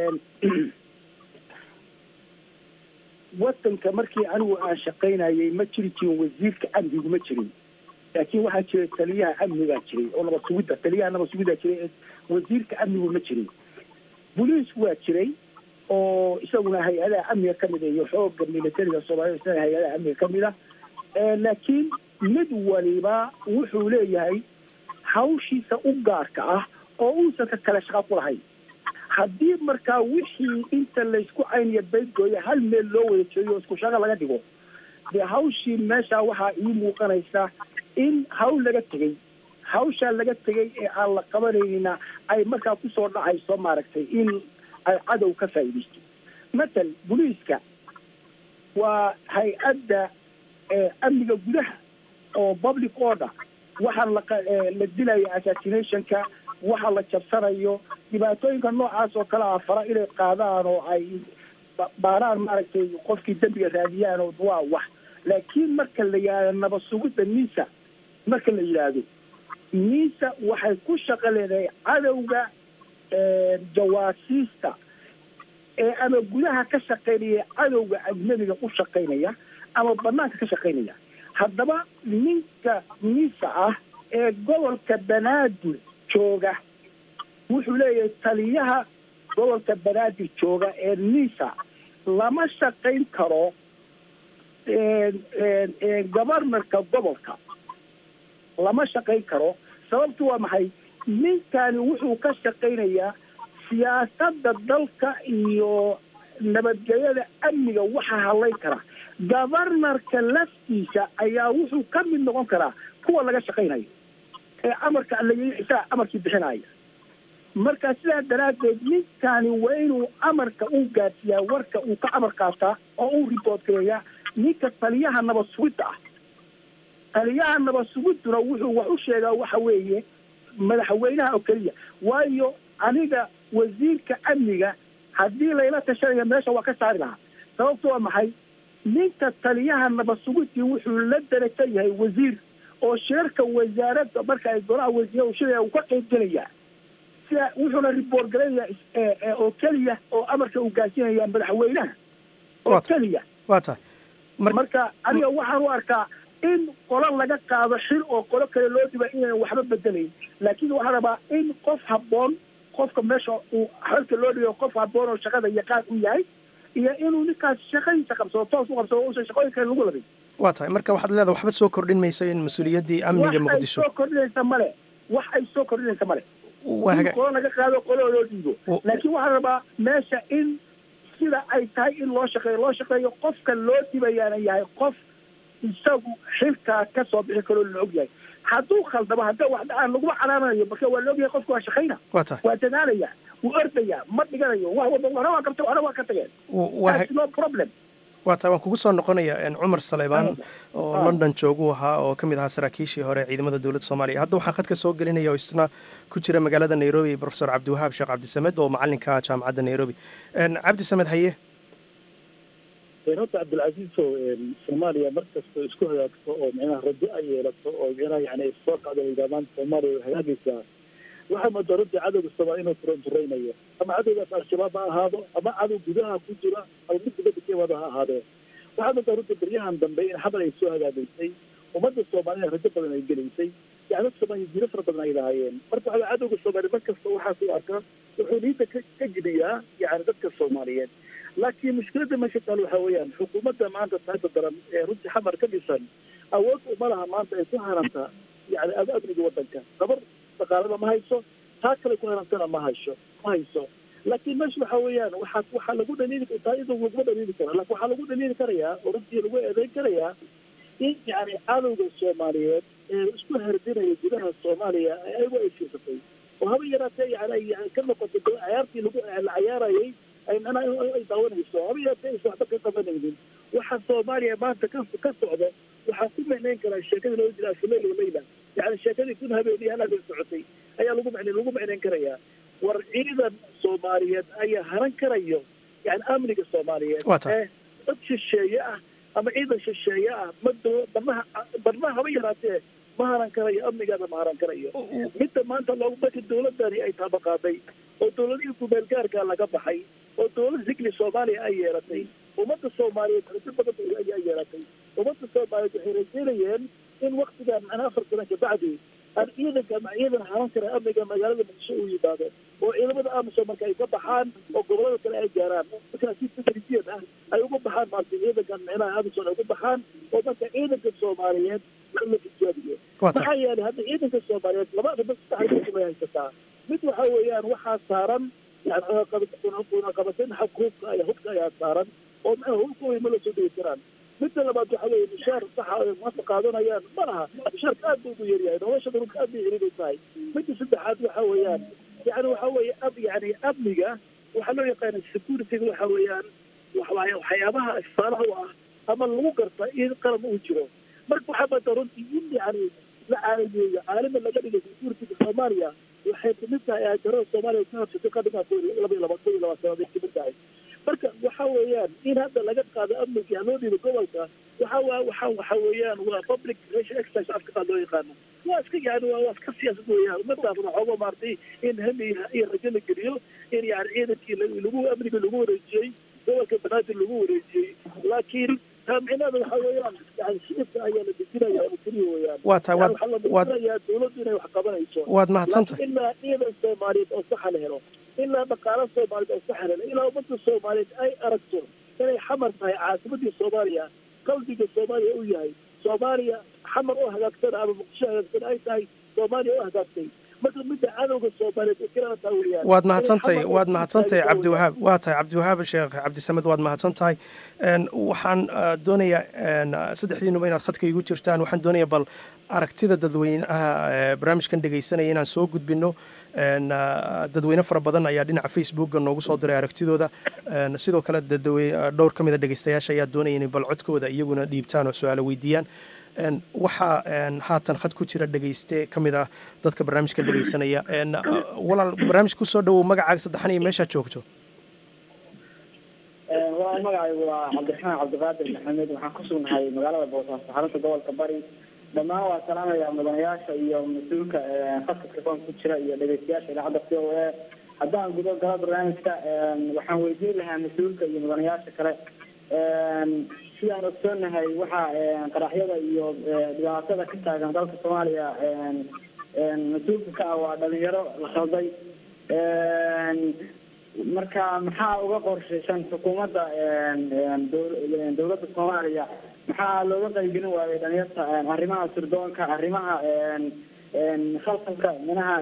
wadanka markii anigu aan shaqaynayay ma jiri jirin wasiirka amnigu ma jirin laakiin waxaa jiray taliyaha amnigaa jiray oo nabad sugidda taliyaha nabad sugiddaa jiray wasiirka amnigu ma jirin boliisku waa jiray oo isaguna hay-adaha amniga ka mid iyo xooga militariga soomaalida isagana hay-adaha amniga ka mid a laakiin mid waliba wuxuu leeyahay hawshiisa u gaarka ah oo uusan ka kale shaqo ku lahayn haddii markaa wixii inta laysku cayniyo baydgooya hal meel loo wada jeeyo oo isku shaqo laga dhigo dee hawshii meesha waxaa ii muuqanaysa in hawl laga tegey hawshaa laga tegey ee aan la qabanayna ay markaa kusoo dhacayso maaragtay in ay cadow ka faa'iidaysto matal boliiska waa hay-adda amniga gudaha oo public order waxaa la la dilaya assassinationka waxa la jabsanayo dhibaatooyinka noocaas oo kale ah fara inay qaadaan oo ay baaraan maaragtay qofkii dembiga raadiyaan oo waa wax laakiin marka la yidhahdo nabad sugidda nisa marka la yidhaahdo nisa waxay ku shaqo leedahay cadowga jawaasiista ee ama gudaha ka shaqaynaya cadowga ajnabiga u shaqaynaya ama banaanka ka shaqaynaya haddaba ninka nisa ah ee gobolka banaadir jooga wuxuu leeyahay taliyaha gobolka banaadir jooga ee nisa lama shaqayn karo governorka gobolka lama shaqayn karo sababtu waa maxay ninkani wuxuu ka shaqaynayaa siyaasadda dalka iyo nabadgelyada amniga waxaa hadlayn kara governorka laftiisa ayaa wuxuu ka mid noqon karaa kuwa laga shaqaynayo ee amarka isaga amarkii bixinaya marka sidaa daraaddeed ninkani waa inuu amarka u gaadsiiyaa warka uu ka amar qaataa oo uu report gareeyaa ninka taliyaha nabad sugidda ah taliyaha nabad sugidduna wuxuu wax u sheegaa waxa weeye madaxweynaha oo keliya waayo aniga wasiirka amniga haddii layla tashanaya meesha waa ka saari lahaa sababtu waa maxay ninka taliyaha nabad sugidii wuxuu la darajo yahay wasiir oo shirarka wasaaradda marka ay golaha wasiir shiraya uu ka qayb gelaya sida wuxuuna report galayaya oo keliya oo amarka uu gaarsiinaya madaxweynaha oo keliya waa tahay marka aniga waxaan u arkaa in qolo laga qaado xil oo qolo kale loo dhiba inaan waxba bedelayn laakiin waxaan rabaa in qof habboon qofka meesha uu xilka loo dhigo qof habboon oo shaqada yaqaan u yahay iyo inuu ninkaas shaqadiisa qabsado toos u qabsado uusan shaqooyin kale lagu labin waa tahay marka waxaad leedahay waxba soo kordhin mayso in mas-uuliyaddii amniga muqdisho wax ay soo kordhinaysa male wax ay soo kordhinaysa male waa in haga qolo laga qaado qolo loo dhiibo laakiin waxaan rabaa meesha in sida ay tahay in loo shaqeeyo loo shaqeeyo qofka loo dhibayaana yahay qof isagu xilkaa ka soo bixi karoo la og yahay hadduu khaldamo hadda wax dhacaan laguma calaamanayo marka waa la og yahay qofka waa shaqayna waa tahay waa dadaalaya wuu ordaya ma dhiganayo wax walba waxna waa qabta waxna waa ka tageen waa That's no problem waa tahay waan kugu soo noqonayaa cumar saleymaan oo london jooguu ahaa oo ka mid ahaa saraakiishii hore ciidamada dowladda soomaaliya hadda waxaan khadka soo gelinaya oo isna ku jira magaalada nairobi profesor cabdiwahaab sheekh cabdisamed oo macalinka jaamacadda nairobi cabdisamed haye horta cabdilcasiiso soomaaliya markastoo isku hagaagto oo micnaha rajo ay yeelato oo micnaha yani soo kacdo hogaamaan soomaaliya way hagaagaysaa waxaa moodaa runtii cadowga soomaaliya inuu turanturaynayo ama cadowgaas al-shabaab ha ahaado ama cadow gudaha ku jira ama mid dibadda ka imaado ha ahaadee waxaa moodaa runtii baryahan dambe in xabal ay soo hagaagaysay ummadda soomaaliyana rajo badan ay gelaysay yani dadka soomaaliya jiro fara badan ay lahaayeen marka waxaa cadowga soomaaliya mar kasta waxaas u arkaa wuxuu niinta ka ka jibiyaa yani dadka soomaaliyeed laakiin mushkiladda meesha taal waxaa weeyaan xukuumadda maanta taagta daran ee runtii xamar ka dhisan awood uma laha maanta ay ku haranta yani amniga wadanka gabar dhaqaalada ma hayso taa kale ku herantana ma hayso ma hayso laakiin meesha waxa weeyaan waxaa waxaa lagu dhaliili taa iyadoo laguma dhaliili kara lakin waxaa lagu dhaliili karayaa oo runtii lagu eedeyn karayaa in yani cadowga soomaaliyeed ee isku herdinaya gudaha soomaaliya ayagu ay fiirsatay oo haba yaraatee yani ay ka noqotay cayaartii lagu la cayaarayay ay macnaha ay daawanayso haba yaraatee aysan waxba ka qabanaynin waxa soomaaliya maanta ka ka socda waxaa ku micnayn karaa sheekadii loo jira afuleyl walayla yani sheekadii kun habeen iyo hal habeen socotay ayaa lagu micnayn lagu micnayn karayaa war ciidan soomaaliyeed ayaa haran karayo yani amniga soomaaliyeed ee dad shisheeye ah ama ciidan shisheeye ah ma doo barnaha barnaha haba yaraatee ma haran karayo amnigaada ma haran karayo midda maanta loogu marka dawladani ay taabaqaaday oo dawladihii kumeel gaarkaa laga baxay oo dawlad zigli soomaaliya ay yeelatay ummadda soomaaliyeed rajo badan ayaa yeelatay ummadda soomaaliyeed waxay rajeynayeen in waktigan macnaa afar sana kabacdi aan ciidanka ama ciidan haran kara amniga magaalada muqdisho uu yimaado oo ciidamada amisom marka ay ka baxaan oo gobolada kale ay gaaraan markaa si tadrijiyan ah ay uga baxaan maarta ciidankan micnaha amisom ay uga baxaan oo marka ciidanka soomaaliyeed la tijaabiyo maxaa yeelay hadda ciidanka soomaaliyeed laba arrimood saddex arrimood bay haysataa mid waxa weeyaan waxaa saaran yani cunaqabateyn xagga hubka ayaa hubka ayaa saaran oo macnaha hubka way ma la soo dhigi karaan midda labaad waxa weeye mushaar saxa ay maanta qaadanayaan ma laha mushaarka aad buu ugu yaryahay nolosha dhulka aad bay ciriiday tahay midda saddexaad waxa weeyaan yani waxa weeye ab yani amniga waxaa loo yaqaana securityga waxa weeyaan waxwaay waxyaabaha istaalaha u ah ama lagu garta in qaran uu jiro marka waxaa maanta runtii in yani la caalameeyo caalama laga dhigay securityga soomaaliya waxay kamid tahay aajarada soomaaliya ka habsatay qadhigaa ko laba iyo laba ko iyo laba sanaday kamid tahay marka waxa weeyaan in hadda laga qaado amniga loo dhiibo gobolka waxa waa waxa waxa weeyaan waa public relation exercise afka qaad loo yaqaano waa iska yani waa waa iska siyaasad weeyaan umadaas waxooga maartay in hami iyo rajo la geliyo in yani ciidankii lagu amniga lagu wareejiyey gobolka banaadir lagu wareejiyey laakiin taamicinaada waxa weeyaan yani shicibka ayaa la dejinaya oo keliya weeyaan waa tahay waad waxaa la waad dejinayaa dawladdu inay wax qabanayso waad mahadsantahay laakiin ilaa ciidan soomaaliyeed oo saxa la helo ilaa dhaqaalo soomaaliyeed oo saxa la helo ilaa ummadda soomaaliyeed ay aragto inay xamar tahay caasimadii soomaaliya qalbiga soomaaliya u yahay soomaaliya xamar oo hagaagsan ama muqdisho hagaagsan ay tahay soomaaliya oo hagaagtay marka midda cadowga soomaaliyeed oo kelana taa weeyaan waad mahadsantahay Inay xamar waad oo mahadsantahay taageero cabdiwahaab waa tahay cabdiwahaab sheekh cabdisamed waad mahadsantahay Een, waxaan ah, doonayaa een, ah, saddexdiinuba inaad khadka igu jirtaan waxaan doonayaa bal aragtida dadweynaha ee barnaamijkan dhegaysanaya inaan soo gudbino Een, ah, dadweyne fara badan ayaa dhinaca facebooka noogu soo diray aragtidooda Een, sidoo kale dadwe- ah, dhowr ka mid a dhegaystayaasha ayaa doonaya inay bal codkooda iyaguna dhiibtaan oo su-aalo weydiiyaan Een, waxaa een, haatan khad ku jira dhegayste ka mid ah dadka barnaamijkan dhegaysanaya Een, ah, walaal barnaamij ku soo dhowow magacaaga saddexan iyo meeshaad joogto waa magacaygu waa cabdiraxmaan cabdiqaadir maxamed waxaan ku sugnahay magaalada boosaaso xarunta gobolka bari dhammaan waa salaamaya mudanayaasha iyo mas-uulka khadka telefoonka ku jira iyo dhegeystayaasha idaacadda c o a haddaan gudo galo barnaamijka waxaan weydiin lahaa mas-uulka iyo mudanayaasha kale sidaan ogsoonahay waxaa qaraxyada iyo dhibaatada ka taagan dalka soomaaliya mas-uulka ka ah waa dhalinyaro la khalday marka maxaa uga qorshaysan xukuumadda dow- dowladda soomaaliya maxaa looga qaybgelin waayay dhalinyarta arrimaha sirdoonka arrimaha khalkhalka minaha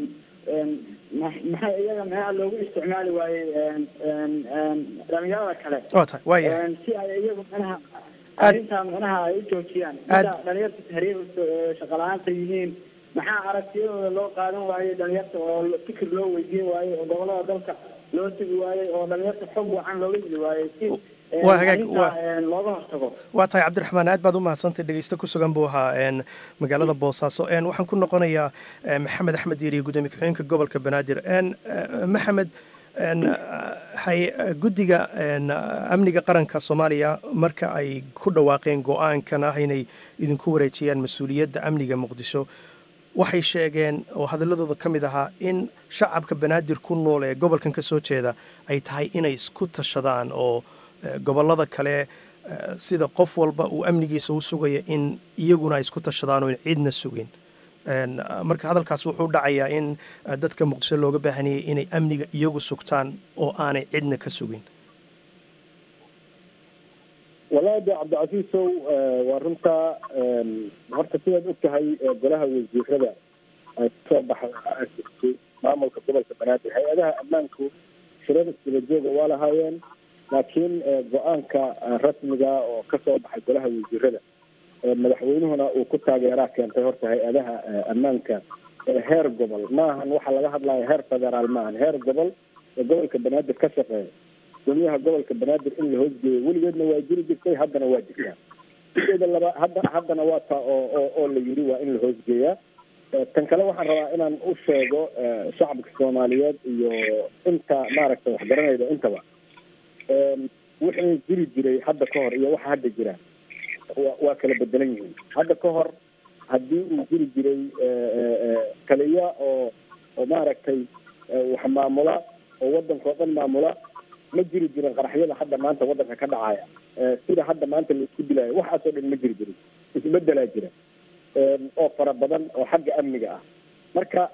maxaa iyaga maxaa loogu isticmaali waayey dhalinyarada kale waa tahay waayahay si ay iyagu minaha arrintaa minaha ay u joojiyaan sida dhalinyarta tahriirka shaqa la-aanta yihiin maxaa aragtiyadooda loo qaadan waayey dhalinyarta oo fikir loo weydiin waayey oo gobolada dalka loo tegi waayey oo dhalinyarta xog wacan looga heli waayey si Waa hagaag, arrintaa, waa- een, looga hortago waa tahay cabdiraxmaan aad baad u mahadsantay dhegeyste ku sugan buu ahaa een, magaalada boosaaso Een, waxaan ku noqonayaa eh, maxamed axmed diiriye gudoomiye ku-xigeenka gobolka banaadir Een, eh, maxamed een, hay guddiga een, amniga qaranka soomaaliya marka ay ku dhawaaqeen go-aankan ah inay idinku wareejiyaan mas-uuliyadda amniga muqdisho waxay sheegeen oo hadaladooda ka mid ahaa in shacabka banaadir ku nool ee gobolkan ka soo jeeda ay tahay inay isku tashadaan oo eh, gobollada kale eh, sida qof walba uu amnigiisa u sugaya in iyaguna ay isku tashadaan oo in ciidna sugin Een, ah, marka hadalkaas wuxuu dhacayaa in ah, dadka muqdisho looga baahanayay inay amniga iyagu sugtaan oo aanay cidna ka sugin wallaahi walaada cabdicasiisow waa runtaa horta sidaad og tahay golaha wasiirada ay kasoo baxay maamulka gobolka banaadir hay-adaha ammaanku shirada isdabajooga waa lahaayeen laakiin go-aanka rasmiga oo kasoo baxay golaha wasiirada madaxweynuhuna uu ku taageeraa keentay horta hay-adaha ammaanka heer gobol maahan waxa laga hadlaya heer federaal maahan heer gobol ee gobolka banaadir ka shaqeeya gudoomiyaha gobolka banaadir in la hoosgeeyo weligeedna waa jiri jirtay haddana waa jirtaa sideeda laba hadda haddana waa taa oo oo oo la yidhi waa in la hoosgeeyaa tan kale waxaan rabaa inaan u sheego shacabka soomaaliyeed iyo inta maaragtay waxgaranayda intaba wixii jiri jiray hadda ka hor iyo waxa hadda jira wa waa kala bedelan yihiin hadda ka hor haddii uu jiri jiray taliya oo oo maaragtay wax maamula oo wadanka oo dhan maamula ma jiri jirin qaraxyada hadda maanta wadanka ka dhacaya sida hadda maanta la isku dilayo waxaasoo dhan ma jiri jirin isbedelaa jira oo fara badan oo xagga amniga ah marka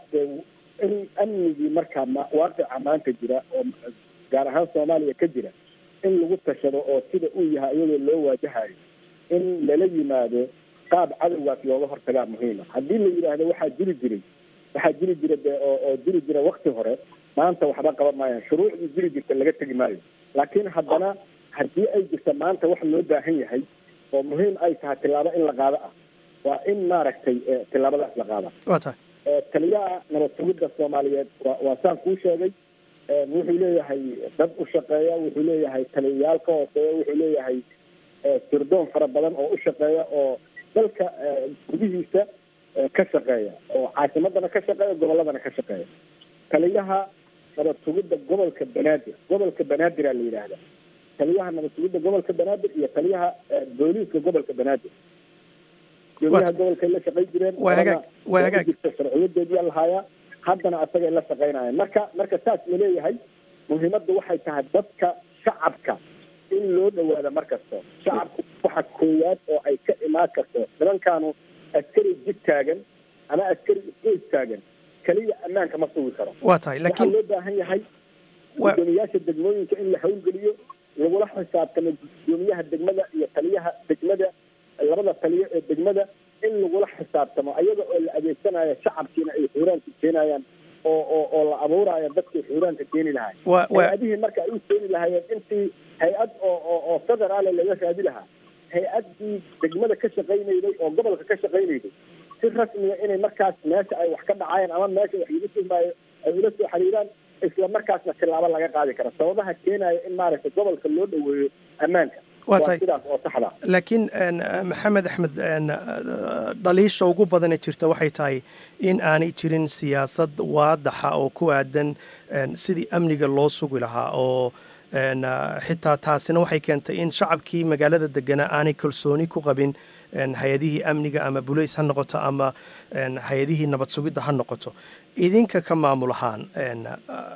in amnigii marka ma waaqica maanta jira oo gaar ahaan soomaaliya ka jira in lagu tashado oo sida uu yahay iyadoo loo waajahayo in lala yimaado qaab cadowgaas looga hortagaa muhiima haddii la yidhaahdo waxaa jiri jiray waxaa jiri jira de oo oo jiri jira wakti hore maanta waxba qaban maayaan shuruucdii jiri jirta laga tegi maayo laakiin haddana haddii ay jirta maanta wax loo baahan yahay oo muhiim ay tahay tillaabo in la qaado ah waa in maaragtay tillaabadaas la qaada waa tahay taliyaha nabad sugidda soomaaliyeed waa waa saan kuu sheegay wuxuu leeyahay dad u shaqeeya wuxuu leeyahay taliyayaal ka hooseeya wuxuu leeyahay sirdoon fara badan oo u shaqeeya oo dalka gudihiisa ka shaqeeya oo caasimadana ka shaqeeya gobolladana ka shaqeeya taliyaha nabad sugidda gobolka banaadir gobolka banaadir la yidhaahda taliyaha nabad sugidda gobolka banaadir iyo taliyaha booliiska gobolka banaadir gudoomiyaha gobolkay la shaqayn jireen waa hagaag waa hagaag jirta sharciyadeediyaa lahaayaa haddana asagay la shaqaynayaan marka marka saas la leeyahay muhiimadda waxay tahay dadka shacabka in loo dhawaada mar kasto shacabku waxa koowaad oo ay ka imaan karto nimankaanu askari jid taagan ama askari isgoys taagan keliya ammaanka ma sugi karo waa tahay waxaa laakiin loo baahan yahay gudoomiyaasha degmooyinka in la hawlgeliyo lagula xisaabtamo gudoomiyaha degmada iyo taliyaha degmada labada taliyo ee degmada in lagula xisaabtamo ayaga oo la adeegsanayo shacabkiina ay xuuraanka keenayaan oo oo oo la abuurayo dadkii xuuraanka keeni lahay Waa- waa- hay-adihii marka ay u keeni lahaayeen intii hay-ad oo oo oo federaale laga raadi lahaa hay-addii degmada ka shaqaynayday oo gobolka ka shaqaynayday si rasmiga inay markaas meesha ay wax ka dhacayaan ama meesha wax lagu tuhmaayo ay ula soo xiriiraan isla markaasna tilaabo laga qaadi kara sababaha keenaya in maaragtay gobolka loo dhaweeyo ammaanka Waa tahay. sidaas oo saxda ah. laakiin een, maxamed axmed een, dhaliisha ugu badane jirta waxay tahay in aanay jirin siyaasad waadaxa oo ku aadan een, sidii amniga loo sugi lahaa oo een, xitaa taasina waxay keentay in shacabkii magaalada deganaa aanay kalsooni ku qabin een, hay-adihii amniga ama bulays ha noqoto ama een, hay-adihii nabad sugidda ha noqoto idinka ka maamul ahaan een,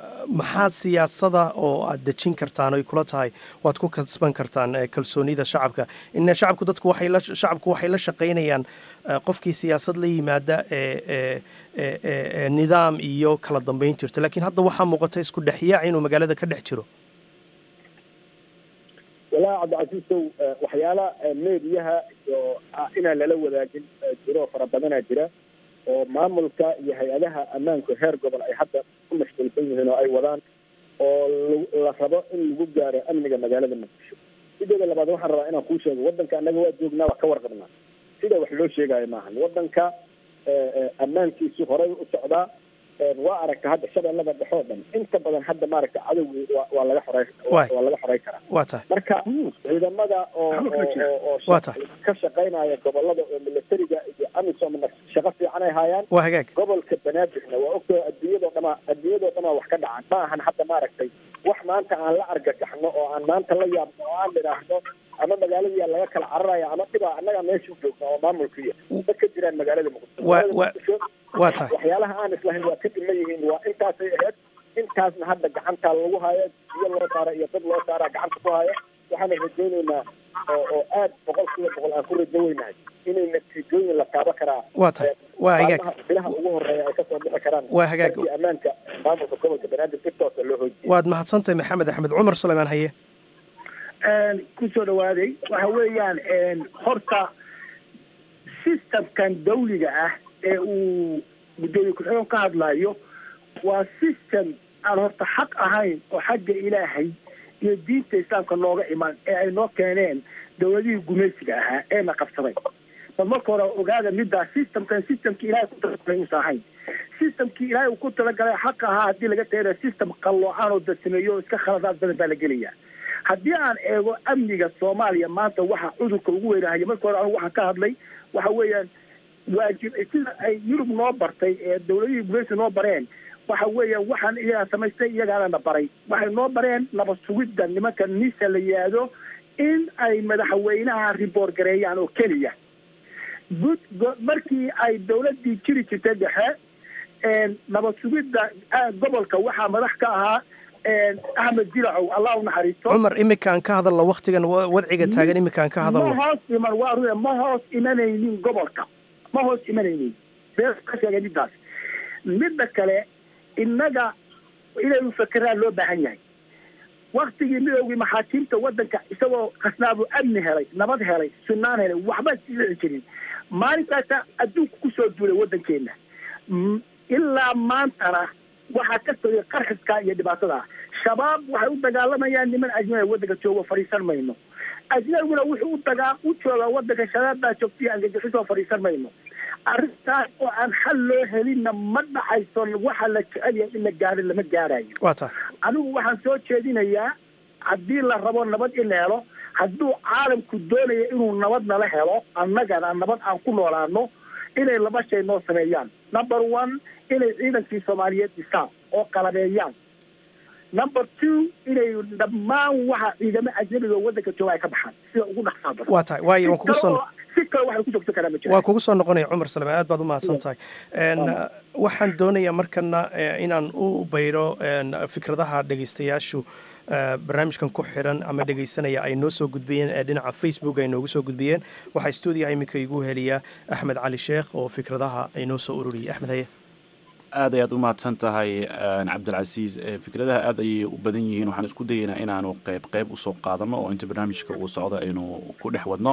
maxaa siyaasada oo aad dejin kartaan oy kula tahay waad ku kasban kartaan eh, kalsoonida shacabka ina shacabku dadku waxay la shacabku waxay la shaqaynayaan eh, qofkii siyaasad la yimaada ee ee ee ee ee nidaam iyo kala dambeyn jirta laakiin hadda waxaa muuqata isku dhexyaac inuu magaalada ka dhex jiro walaahi cabdicasiisow eh, waxyaala eh, meediyaha iyo ah, inaan lala wadaagin eh, jiro fara badanaa jira oo maamulka iyo hay-adaha ammaanku heer gobol ay hadda ku mashquulsan yihiin oo ay wadaan oo lagu- la rabo in lagu gaaro amniga magaalada muqdisho sideeda labaad waxaan rabaa inaan kuu sheego wadanka annaga waa joognaa waa ka warqabnaa sida wax loo sheegayo maahan wadanka eh, eh, ammaankiisu horay u socdaa Eh, waa aragta hadda shabeellada dhexe oo dhan inta badan hadda maaragta cadowgi waa waa laga xoray Waay. waa laga xoray karaa waa tahay marka ciidamada oo oo- oo oo Waa tahay. ka shaqaynaya gobolada oo militariga iyo amisomna shaqo fiican ay hayaan waa hagaag gobolka banaadirna waa ogtoo adduunyadoo dhama adduunyadoo dhamaa wax ka dhacan ma ahan hadda maaragtay wax maanta aan la argagaxno oo aan maanta la yaabno oo aan idhaahno ama magaaladiia laga kala cararaya ama dhibaa annaga meesha joogna oo maamulkiya ma ka jiraan magaalada muqdisho Waa- Magaalada waa- Muqdisho, waa tahay waxyaalaha aan islahayn waa ka dhiman yihiin waa intaasay ahayd intaasna hadda gacantaa lagu haya biyo loo saara iyo dad loo saaraa gacanta ku haya waxaana rajaynaynaa oo oo aad boqol kiiba boqol aan ku rajo weynahay inay natiijooyin la taabo karaa waa tahay waa hagaag maalmaha bilaha ugu horeeya ay kasoo bixi karaan Waa hagaag. markii ammaanka maamulka gobolka banaadir si toosa loo hoojiyo waad mahadsantahay maxamed axmed cumar suleymaan haye kusoo dhawaaday waxa weeyaan horta systemkan dawliga ah ee uu guddoomiye ku-xigeen ka hadlayo waa system aan horta xaq ahayn oo xagga ilaahay iyo diinta islaamka nooga iman ee ay noo keeneen dawladihii gumaysiga ahaa ee na qabsaday bal marka hore ogaada middaa systemkan systemkii ilahay ku talagalay uusa ahayn systemkii ilaahay uu ku talagalay xaq ahaa haddii laga tagana system qalloocan oo dadsameeyo oo iska khaladaad badan baa la gelaya haddii aan eego amniga soomaaliya maanta waxa cudurka ugu weynahaya marka hore anigu waxaan ka hadlay waxa weeyaan waajib sida ay yurub noo bartay ee dawladihii gumaysi noo bareen waxa weeyaan waxaan iyagaa samaystay iyagaana na baray waxay noo bareen naba sugidda nimanka nisa la yihahdo in ay madaxweynaha riboor gareeyaan oo keliya gud markii ay dawladdii jiri jirtay dhexe nabad sugidda gobolka waxaa madax ka ahaa axmed jilacow allah u naxariisto cumar iminkaan ka hadalna waktigan wadciga taagan iminkaan ka ma hadalno hoos iman waa ruya ma hoos imanaynin gobolka ma hoos imanaynin bee ka sheegay midaas midda kale innaga inaynu fakeraan loo baahan yahay waktigii midoogii maxaakiimta waddanka isagoo khasnaabu amni helay nabad helay sunnaan helay waxba dhici jirin maalintaasa adduunku kusoo duulay waddankeena M- ilaa maantana waxaa ka sogay qarxiskaa iyo dhibaatada shabaab waxay u dagaalamayaan niman ajnabi waddanka joogo fadhiisan mayno ajnabiguna wuxuu u dagaa u joogaa waddanka shabaab baa joogtaiyo angajixisoo fadhiisan mayno arrintaas oo aan xal loo helinna ma dhacayso waxa la jecel yahay in la gaaro lama gaarayo waa tahay anigu waxaan soo jeedinayaa haddii la rabo nabad in la helo hadduu caalamku doonaya inuu nabad nala helo annagana nabad aan ku noolaano inay laba shay noo sameeyaan number one inay ciidankii soomaaliyeed dhisaan oo qalabeeyaan number two inay dhammaan waxa ciidamo ajnabiga oo waddanka jooga ay ka baxaan sida ugu dhaqsaa badan waa tahay waayo waan kugu Si soo kale oo- si kale waxay ku joogto karaa ma jiraan waa kugu soo noqonaya cumar salame aad baad u mahadsan tahay En, uh, waxaan doonayaa markana eh, inaan u bayro en, fikradaha dhegeystayaashu eh, barnaamijkan ku xiran ama dhegeysanaya ay noo soo gudbiyeen ee dhinaca facebook ay noogu soo gudbiyeen waxaa stuudiyaha iminka igu heliya axmed cali sheekh oo fikradaha ay noo soo ururiyey axmed haye aad ayaad u mahadsan tahay een, cabdilcasiis Eh, fikradaha aad ayay u badan yihiin waxaan isku dayaynaa inaanu qeyb qeyb usoo qaadano oo inta barnaamijka uu socdo aynu ku dhex wadno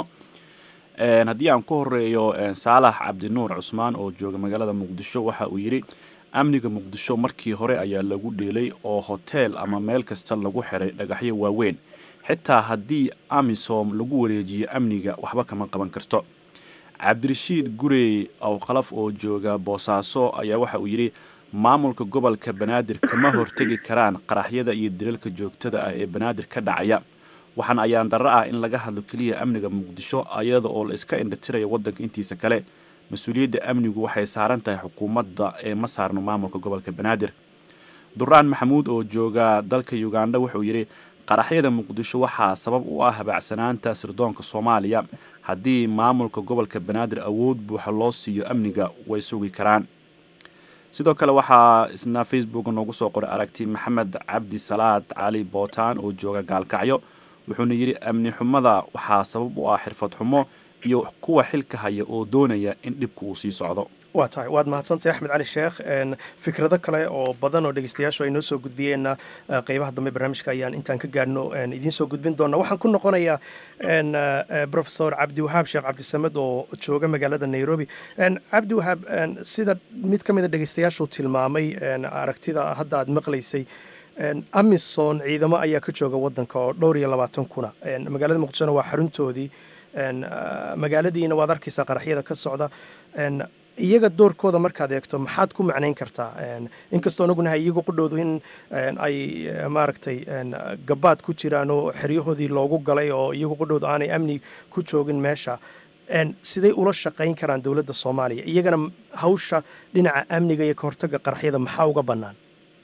Een, haddii aan ku horeeyo een, saalax cabdinuur cusmaan oo jooga magaalada muqdisho waxa uu yidhi amniga muqdisho markii hore ayaa lagu dheelay oo hoteel ama meel kasta lagu xiray dhagaxyo waaweyn xitaa haddii amisom lagu wareejiyo amniga waxba kama qaban karto cabdirashiid gurey awqalaf oo jooga boosaaso ayaa waxa uu yidhi maamulka gobolka banaadir kama hortegi karaan qaraxyada iyo dilalka joogtada ah ee banaadir ka dhacaya waxaan ayaan darro ah in laga hadlo keliya amniga muqdisho ayada oo la iska indhatirayo waddanka intiisa kale mas-uuliyadda amnigu waxay saaran tahay xukuumadda ee ma saarno maamulka gobolka banaadir duraan maxamuud oo jooga dalka uganda wuxuu yidhi qaraxyada muqdisho waxaa sabab u ah habacsanaanta sirdoonka soomaaliya haddii maamulka gobolka banaadir awood buuxa loo siiyo amniga way sugi karaan sidoo kale waxaa isna facebook noogu soo qoray aragti maxamed cabdi salaad cali bootaan oo jooga gaalkacyo wuxuuna yidhi amni xumada waxaa sabab u ah xirfad xumo iyo kuwa xilka haya oo doonaya in dhibku uu sii socdo waa tahay waad mahadsantahay axmed cali sheekh En, fikrado kale oo badan oo dhegeystayaashu ay noo soo gudbiyeenna eh, qeybaha dambe barnaamijka ayaan intaan ka gaadhno en, idiin soo gudbin doona waxaan ku noqonayaa en, eh, eh, professor cabdiwahaab sheekh cabdisamed oo jooga magaalada nairobi En, cabdiwahaab en, sida mid ka mid a dhegeystayaashu tilmaamay en, aragtida hadda aad maqlaysay En, amison ciidamo ayaa ka jooga wadanka oo dhowr iyo labaatan kuna En, magaalada muqdishona waa xaruntoodii En, ah, magaaladiina waad arkaysaa qaraxyada ka socda En, iyaga doorkooda markaad eegto maxaad ku macnayn kartaa En, inkastoo ognahay iyagu qudhowdu in en, ay eh, maaragtay en, gabaad ku jiraan oo xeryahoodii loogu galay oo iyagu qudhowdu aanay amni ku joogin meesha En, siday ula shaqayn karaan dowladda soomaaliya iyagana m- hawsha dhinaca amniga iyo ka hortagga qaraxyada maxaa uga bannaan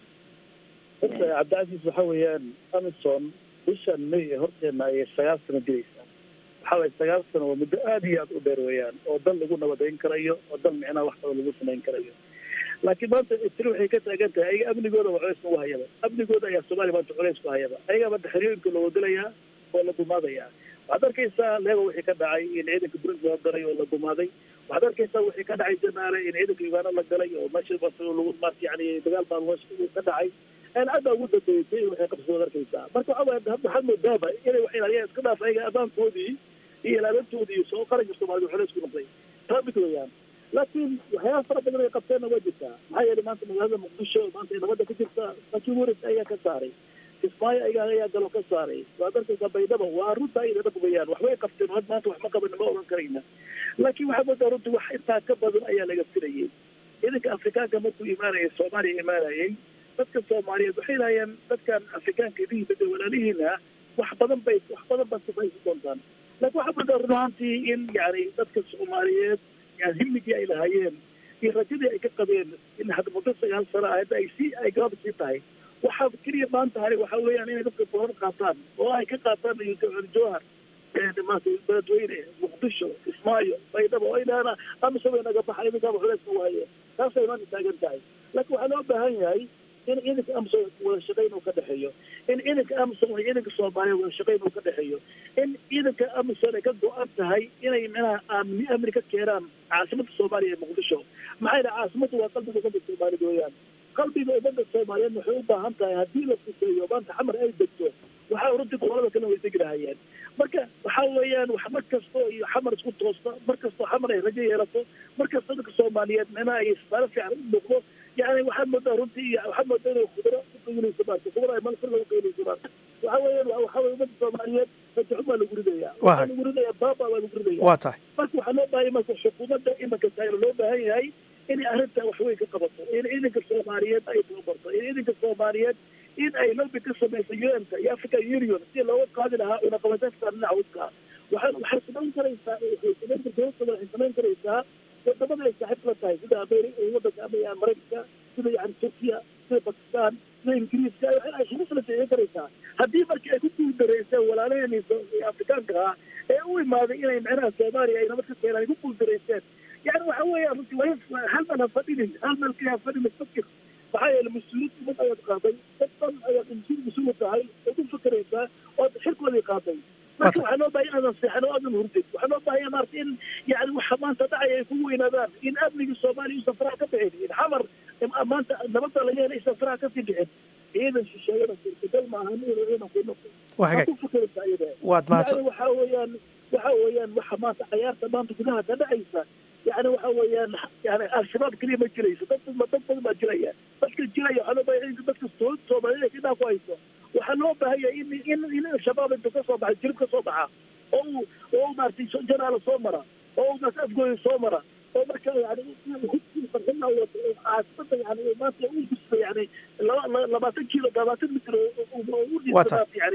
horta cabdicasiis waxa weeyaan amison bishan may ee horteena ayay sagaal sano diraysaa waxa waye sagaal sano waa muddo aad iyo aad u dheer weeyaan oo dal lagu nabadayn karayo oo dal micnaha wax kalo lagu samayn karayo laakiin maanta tiri waxay ka taagan tahay ayaga amnigooda waa culays ugu hayaba amnigooda ayaa soomaaliya maanta culays ku hayaba ayagaa maanta xeriyooyinka loo wadalayaa oo la dumaadayaa waxaad arkaysaa leego wixii ka dhacay in ciidanka burundi loo galay oo la dumaaday waxaad arkaysaa wixii ka dhacay janaale in ciidanka uganda la galay oo meesha lagu maarta yani dagaal baa ka dhacay cadda ugu dambeysay waxay qabsadooda arkaysaa marka waxa waye waxaad moodaaba inay wax ilaaliyaan iska dhaaf ayaga amaankoodii iyo ilaalintoodii soo qaranka soomaalida waxoola isku noqday taa mid weeyaan laakiin waxyaaba fara badan ay qabteenna waa jirtaa maxaa yeelay maanta magaalada muqdisho maanta ay nabadda ka jirta laakiin waris ayaa ka saaray kismaayo ayaga ayaa galo ka saaray waad arkaysaa baydhaba waa runta ay dhab weeyaan waxbay qabteen had maanta wax ma qaban ma oran karayna laakiin waxaa moodaa runtii wax intaa ka badan ayaa laga filayay ciidanka afrikaanka markuu imaanayay soomaaliya imaanayay dadka soomaaliyeed waxay lahayeen dadkan afrikaanka idihii bada walaalihiina wax badan bay wax badan baad sifaysi doontaan laakiin waxaa moodaa run ahaantii in yani dadka soomaaliyeed yani himigii ay lahaayeen iyo rajadii ay ka qabeen in hadda muddo sagaal sano ah hadda ay sii ay gabaab sii tahay waxaa keliya maanta hari waxaa weeyaan inay dadka booran qaataan oo ay ka qaataan jowhar maanta beledweyne muqdisho kismaayo baydhabo oo inaana amisom ay naga baxa idinkaaba culeysna waaye taasay maanta taagan tahay laakiin waxaa loo baahan yahay in ciidanka amisom wada shaqayn uu ka dhexeeyo in ciidanka amisom iyo ciidanka soomaaliya wada shaqayn uu ka dhexeeyo in ciidanka amisom ay ka go-an tahay inay micnaha amni amni ka keenaan caasimada soomaaliya ee muqdisho maxaa yidhaha caasimadu waa qalbiga ummadda soomaalida weeyaan qalbiga ummadda soomaaliyeed waxay u baahan tahay haddii la fuseeyo maanta xamar ay degto waxaa runtii gobolada kale way degi lahayeen marka waxaa weeyaan wax mar kastoo iyo xamar isku toosta mar kastoo xamar ay rajo yeelato mar kastoo dadka soomaaliyeed micnaha ay saaro fiican u muuqdo yani waxaad moodaa runtii iyo waxaad moodaa inay khudro ku qiilinayso maarta khudro ay malfir lagu qiilinayso maarta waxaa weeyaan waxaa weye ummadda soomaaliyeed rajaxun baa lagu ridayaa waxaa lagu ridayaa baaba baa lagu ridaya waa tahay marka waxaa loo baahan marka xukuumadda imanka taagna loo baahan yahay inay arrintaa wax weyn ka qabato in ciidanka soomaaliyeed ay tababarto in ciidanka soomaaliyeed in ay lobby ka samayso un-ka iyo african union si looga qaadi lahaa cunaqabateedka dhinaca hudka waxay waxay samayn karaysaa waxay samayn dowladda waxay samayn karaysaa wadamada ay saaxiib la tahay sida ameri wadanka ama maraykanka sida yani turkiya sida bakistan sida ingiriiska ay xuquuq la jeeyan karaysaa haddii markii ay ku guuldareyseen walaalaheenii afrikaanka ah ee u imaaday inay micnaha soomaaliya ay nabad ka keenaan ay ku guuldareyseen yani waxa weeyaan runtii waa hal meel ha fadhinin hal meel kaliya ha fadhinin fakir maxaa yeele mas-uuliyad umad ayaad qaaday dad dhan ayaad mas-uul mas-uul tahay ood u fakeraysaa ood xilkoodii qaaday marka waxaa loo bahay inaadan seexan oo aadan hurdin waxaa loo bahaya maarata in yani waxa maanta dhacaya ay kugu weynaadaan in amnigii soomaaliya uusan faraha ka bixin in xamar maanta nabadda laga helay aysan faraha kasii bixin ciidan shisheeyada suurtagal maaha inuu ciidan ku noqdo waxaa ku fakeraysaa iyada waad mahadsan yani waxaa weeyaan waxa weeyaan waxa maanta cayaarta maanta gudaha ka dhacaysa yani waxa weeyaan yani al-shabaab keliya ma jirayso dad dad badan baa jiraya dadka jiraya waxaa loo bahaya in dadka soomaaliyada kidhaa ku hayso waxaa loo baahanya in in in shabaab intuu kasoo baxa jirib kasoo baxa oo uu oo u maaragtay janaala soo mara oo u maarata afgooya soo mara oo marka yani farxina wato caasimada yani maanta u gudba yani laba labaatan kilo labaatan mitr u dhisaa yani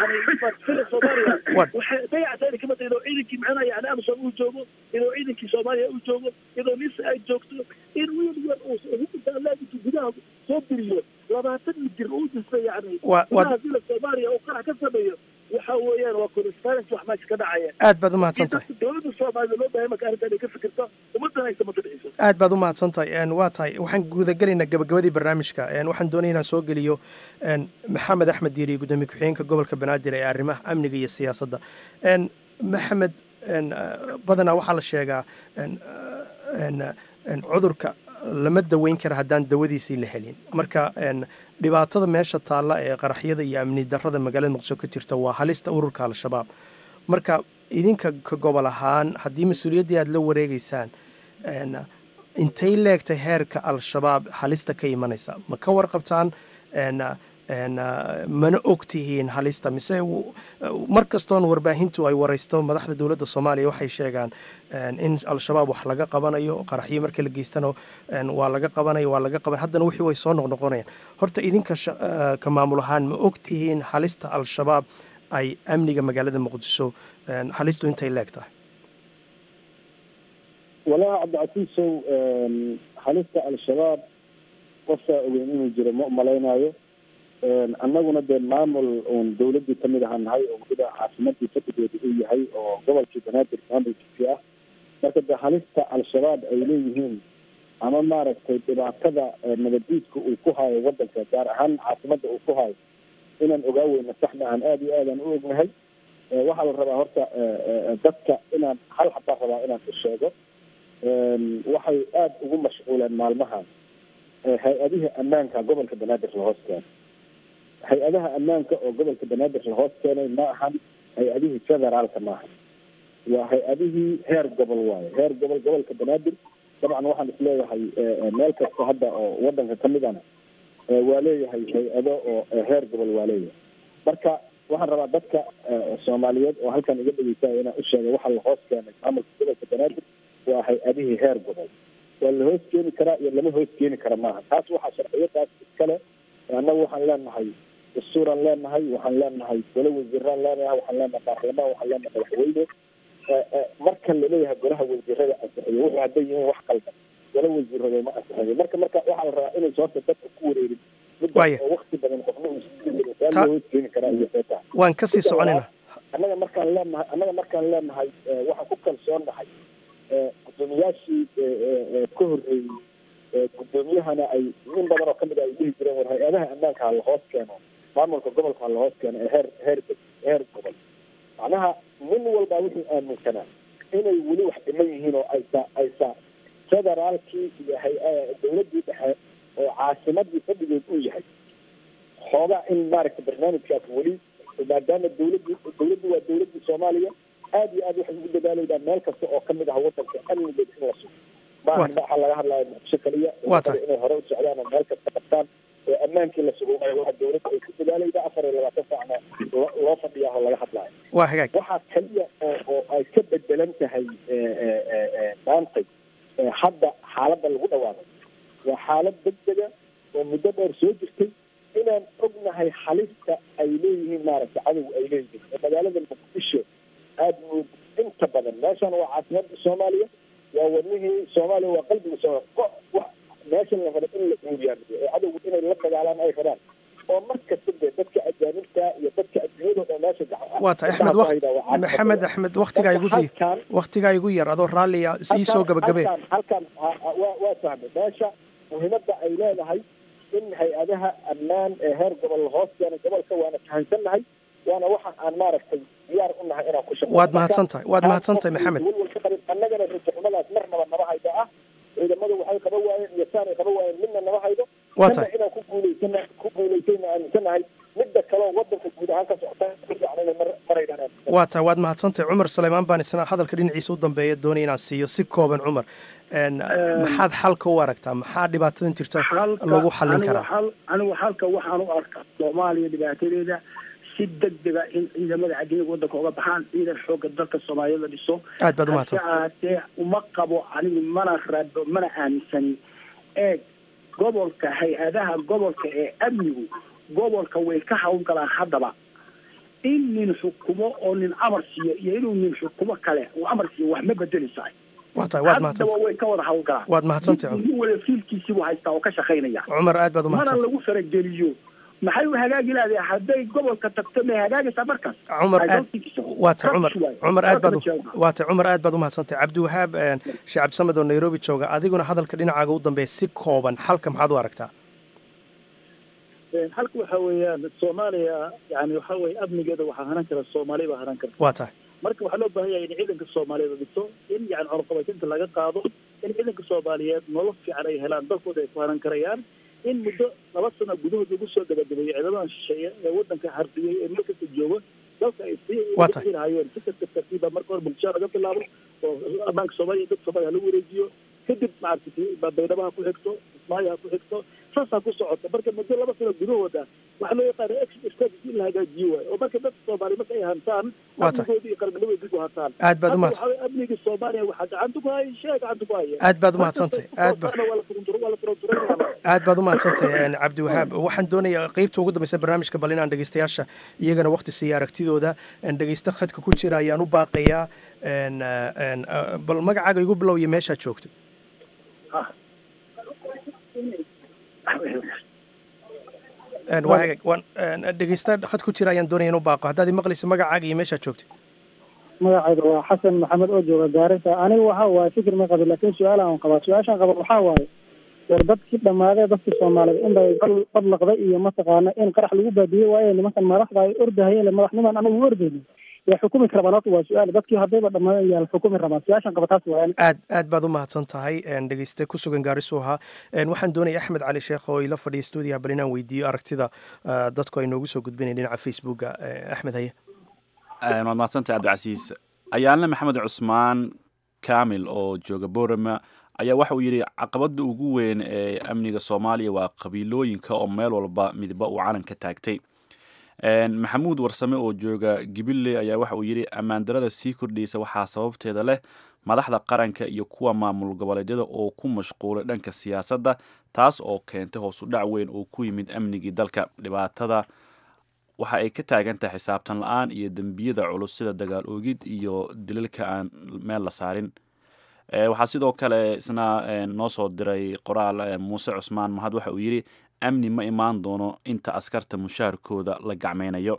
yani soomaaliya waxay dayactayna kama tahay inuu ciidankii macnaha yani amsom uu joogo inuu ciidankii soomaaliya uu joogo inuu nis ay joogto in wiil yar uu laabintu gudaha soo biriyo labaatan mitir uu dhisa yani gudaha dila soomaaliya oo qarax ka sameeyo waxa weeyaan waa correspondence wax meesha ka dhacaya aad baad u mahadsan tahay dowladda soomaalida loo bahay marka arrintan ay ka fikirto ummaddan ay samata dhiciso aad baad u mahadsan tahay waa tahay waxaan gudagelaynaa gabagabadii barnaamijka waxaan doonaya inaan soo geliyo maxamed axmed diiri gudoomiye ku-xigeenka gobolka banaadir ee arrimaha amniga iyo siyaasadda maxamed badanaa waxaa la sheegaa cudurka lama daweyn kara haddaan dawadiisii la helin marka dhibaatada meesha taalla ee qaraxyada iyo amni darrada magaalada muqdisho ka jirta waa halista ururka al-shabaab marka idinka ka gobol ahaan haddii mas-uuliyaddii aad la wareegeysaan intay leegtay heerka al-shabaab halista ka imanaysa ma ka warqabtaan mana og tihiin halista mise mar kastoon warbaahintu ay waraysto madaxda dowladda soomaaliya waxay sheegaan in al-shabaab wax laga qabanayo qaraxyo marka la geystano waa laga qabanayo waa laga qaban haddana wixii way soo noqnoqonayaan horta idinka ka maamul ahaan ma og tihiin halista al-shabaab ay amniga magaalada muqdisho halistu intay leeg tahay walaa cabdicasiisow halista al-shabaab qofkaa ogeyn inuu jiro ma umalaynaayo annaguna dee maamul uun dawladdii kamid ahaa nahay oo weliba caasimadii fadhigeeda uu yahay oo gobolkii banaadir maamulkiisii ah marka dee halista al-shabaab ay leeyihiin ama maaragtay dhibaatada nabadiidka uu ku hayo wadanka gaar ahaan caasimadda uu ku hayo inaan ogaa weyna sax maahan aada iyo aadaan u ognahay waxaa la rabaa horta dadka inaan hal xabaa rabaa inaan u sheego waxay aada ugu mashquuleen maalmahan hay-adihii ammaanka gobolka banaadir la hoos keeno hay-adaha ammaanka oo gobolka banaadir la hoos keenay ma ahan hay-adihii federaalka maaha waa hay-adihii heer gobol waaye heer gobol gobolka banaadir dabcan waxaan isleeyahay meel kasta hadda oo wadanka kamidana waa leeyahay hay-ado oo heer gobol waa leeyahay marka waxaan rabaa dadka soomaaliyeed oo halkan iga dhegeysanaya inaan u sheegay waxaa la hoos keenay maamulka gobolka banaadir waa hay-adihii heer gobol waa la hoos keeni karaa iyo lama hoos keeni kara maaha taas waxaa sharciyadaas iskale annagu waxaan leenahay dastuuraan leenahay waxaan leenahay gole wasiiraan leenahay waxaan leenahay baarlamaan waxaan leenahay madaxweyne marka laleeyahay golaha wasiirada ansixiyo wuxuu hadday yihiin wax qaldan gole wasiirada ma ansixiyo marka marka waxaa la rabaa inaysa horta dadka ku wareerin midda oo wakti badan qofna uusaa hoos keeni karaa iyo seeta waan kasii soconayna annaga markaan leenahay annaga markaan leenahay waxaan ku kalsoonnahay gudoomiyaashii ka horreeyey gudoomiyahana ay in badan oo kamid a ay dhihi jireen war hay-adaha ammaanka ha la hoos keeno maamulka gobolka ha la hoos keeno ee heer heer heer gobol macnaha nin walbaa wuxuu aaminsanaa inay weli wax dhiman yihiin oo aysa aysa federaalkii iyo hay- dowladdii dhexe oo caasimadii fadhigeed uu yahay xoogaa in maaragta barnaamijkaas weli maadaama dowladii dowladdu waa dowladdii soomaaliya aad iyo aad waxay ugu dadaalaydaa meel kasta oo kamid ah wadanka amnigeed in la sugo maaha waxaa laga hadlaya muqdisho kaliya inay hore u socdaan oo meel kasta qabtaan oo ammaankii la sugo waxa dowladda ay ku dadaalayda afar iyo labaatan saacna loo fadhiyaa oo laga hadlayo waa hagaag waxaa kaliya oo ay ka bedelan tahay maantay hadda xaaladda lagu dhawaaqay waa xaalad degdega oo muddo dheer soo jirtay inaan ognahay halista ay leeyihiin maaragta cadow ay leeyihiin oo magaalada muqdisho aada mood inta badan meeshan waa caasimadda soomaaliya waa wadnihii soomaaliya waa qalbiga soomaaliya meeshan la rabo in la guuriyaamiyo oo cadowgu inay la dagaalaan ay rabaan oo mar kasta dee dadka ajaanibta iyo dadka adduunyada oo meesha gacan waa tahay axmed waq maxamed axmed waktigaa igu waktigaa igu yar adoo raalliya ii soo gabagabe halkan halkan waa waa fahmay meesha muhiimadda ay leedahay in hay-adaha ammaan ee heer gobol la hoos keena gobolka waana fahansannahay waana waxaan aan maaragtay diyaar u nahay inaan ku shaqo waad mahadsan tahay waad mahadsan tahay maxamed annagana rajaxumadaas marnaba nama haydo ah ciidamadu waxay qaba waayeen iyo saanay qaba waayeen midna nama haydo waa tahay inaan ku guulaysana ku guulaysayna aaminsanahay midda kaleo wadanka guud ahaan ka socota fiican mar maraydaan waa tahay waad mahadsan tahay cumar suleymaan baan isna hadalka dhinaciisa u dambeeya doonaya inaan siiyo si kooban cumar maxaad xalka u aragtaa maxaa dhibaatadan jirta lagu xallin karaa anigu xalka waxaan u arkaa soomaaliya dhibaatadeeda si degdega in ciidamada cadiniga wadanka uga baxaan ciidan xooga dalka soomaaliya la dhiso aad baad umahadsan ahaatee uma qabo anigu mana rabo mana aaminsani eeg gobolka hay-adaha gobolka ee amnigu gobolka way ka hawlgalaan haddaba in nin xukumo oo nin amar siiyo iyo inuu nin xukumo kale uu amar siiyo wax ma bedeleysaa waa tahay waad mahadsan haddaba way ka wada hawlgalaan waad mahadsantahay nin wala fiilkiisii buu haystaa oo ka shaqaynaya cumar aad baad mana umahadsan lagu farageliyo maxay u hagaagi lahaday hadday gobolka tagto may hagaagaysaa markaas cumar I aad don't think so. waa tahay cumar Taas waay. cumar aad baad Taas waay. waa tahay cumar aad baad umahadsantahay cabdiwahaab sheekh cabdisamed oo nairobi jooga adiguna hadalka dhinacaaga u dambeeya si kooban xalka maxaad u aragtaa halka waxa weeyaan soomaaliya yani waxa weye amnigeeda waxaa hanan kara soomaaliya baa hanan karta waa tahay marka waxaa loo baahan yahay in ciidanka soomaaliyeed la dhiso in yani cunaqabatinta laga qaado in ciidanka soomaaliyeed nolol fiican ay helaan dalkooda ay ku hanan karayaan in muddo laba sano gudahood lagu soo gabagabeeyo ciidamadan shisheeye ee wadanka harbiyey ee meel kasta jooga dalka ay sii Waa tahay. lahayeen si kasta tartiiba marka hore bulshada laga bilaabo oo ammaanka soomaaliya dadka soomaaliya lagu wareejiyo kadib maaragtay baydhabo ha ku xigto ismaayo ha ku xigto saasaa ku socota marka muddo laba sano gudahooda waxaa loo yaqaana extra strategy in la hagaajiyo waayo oo marka dadka soomaaliya marka ay hantaan Waa tahay. amnigoodii iyo qarnimadooda dib u hantaan Aad baad u Hadda mahadsan- waxaa weeye amniga soomaaliya waxaa gacanta ku haya shee gacanta ku haya Aad baad u mahadsantahay. Aad ba- waa la turuntur- waa la turunturanaya aad baad u mahadsantahay een, cabdiwahaab waxaan doonayaa qeybta ugu dambeysa barnaamijka bal inaan dhegeystayaasha iyagana waqti siiya aragtidooda een, dhegeysta khadka ku jira ayaan u baaqayaa een, een, uh, bal magacaaga igu bilow iyo meeshaad joogto Een, waa hagaag waan een, dhegeysta khad ku jira ayaan doonaya inuu baaqo haddaad imaqlaysa magacaaga iyo meeshaad joogto magacayga waa xasan maxamed oo jooga gaarisa aniga waxa waaye fikir ma qabin laakiin su-aal aan qabaa su-aashaan qaba waxaa waaye war dadkii dhammaadee dadkii soomaaliyeed in bay bal- badlaqda iyo mataqaana in qarax lagu baadiyey waaye nimankan madaxda ay ordahayeen madaxnimaan anagu ordayni way xukumi karabaan horta waa su-aal dadkii haddayba dhammaan yaa la xukumi rabaa su-aashan qaba taas waayaan aad aad baad u mahadsan tahay dhegeyste ku sugan gaarisu ahaa waxaan doonaya axmed cali sheekh oo ila fadhiya stuudiyaha bal inaan weydiiyo aragtida dadku ay noogu soo gudbinayn dhinaca facebooka axmed haye waad mahadsantahay cabdicasiis ayaanle maxamed cusmaan kamil oo jooga borama ayaa waxa uu yidhi caqabada ugu weyn ee amniga soomaaliya waa qabiilooyinka oo meel walba midba uu calan ka taagtay maxamuud warsame oo jooga gibiley ayaa waxa uu yidhi ammaandarada sii kordhaysa waxaa sababteeda leh madaxda qaranka iyo kuwa maamul goboleedyada oo ku mashquulay dhanka siyaasadda taas oo keentay hoosu dhac weyn oo ku yimid amnigii dalka dhibaatada waxa ay ka taagan tahay xisaabtan la-aan iyo dembiyada culus sida dagaal oogid iyo dilalka aan meel la saarin waxaa sidoo kale isna noo soo diray qoraal muuse cusmaan mahad waxa uu yidhi amni ma imaan doono inta askarta mushaarkooda la gacmaynayo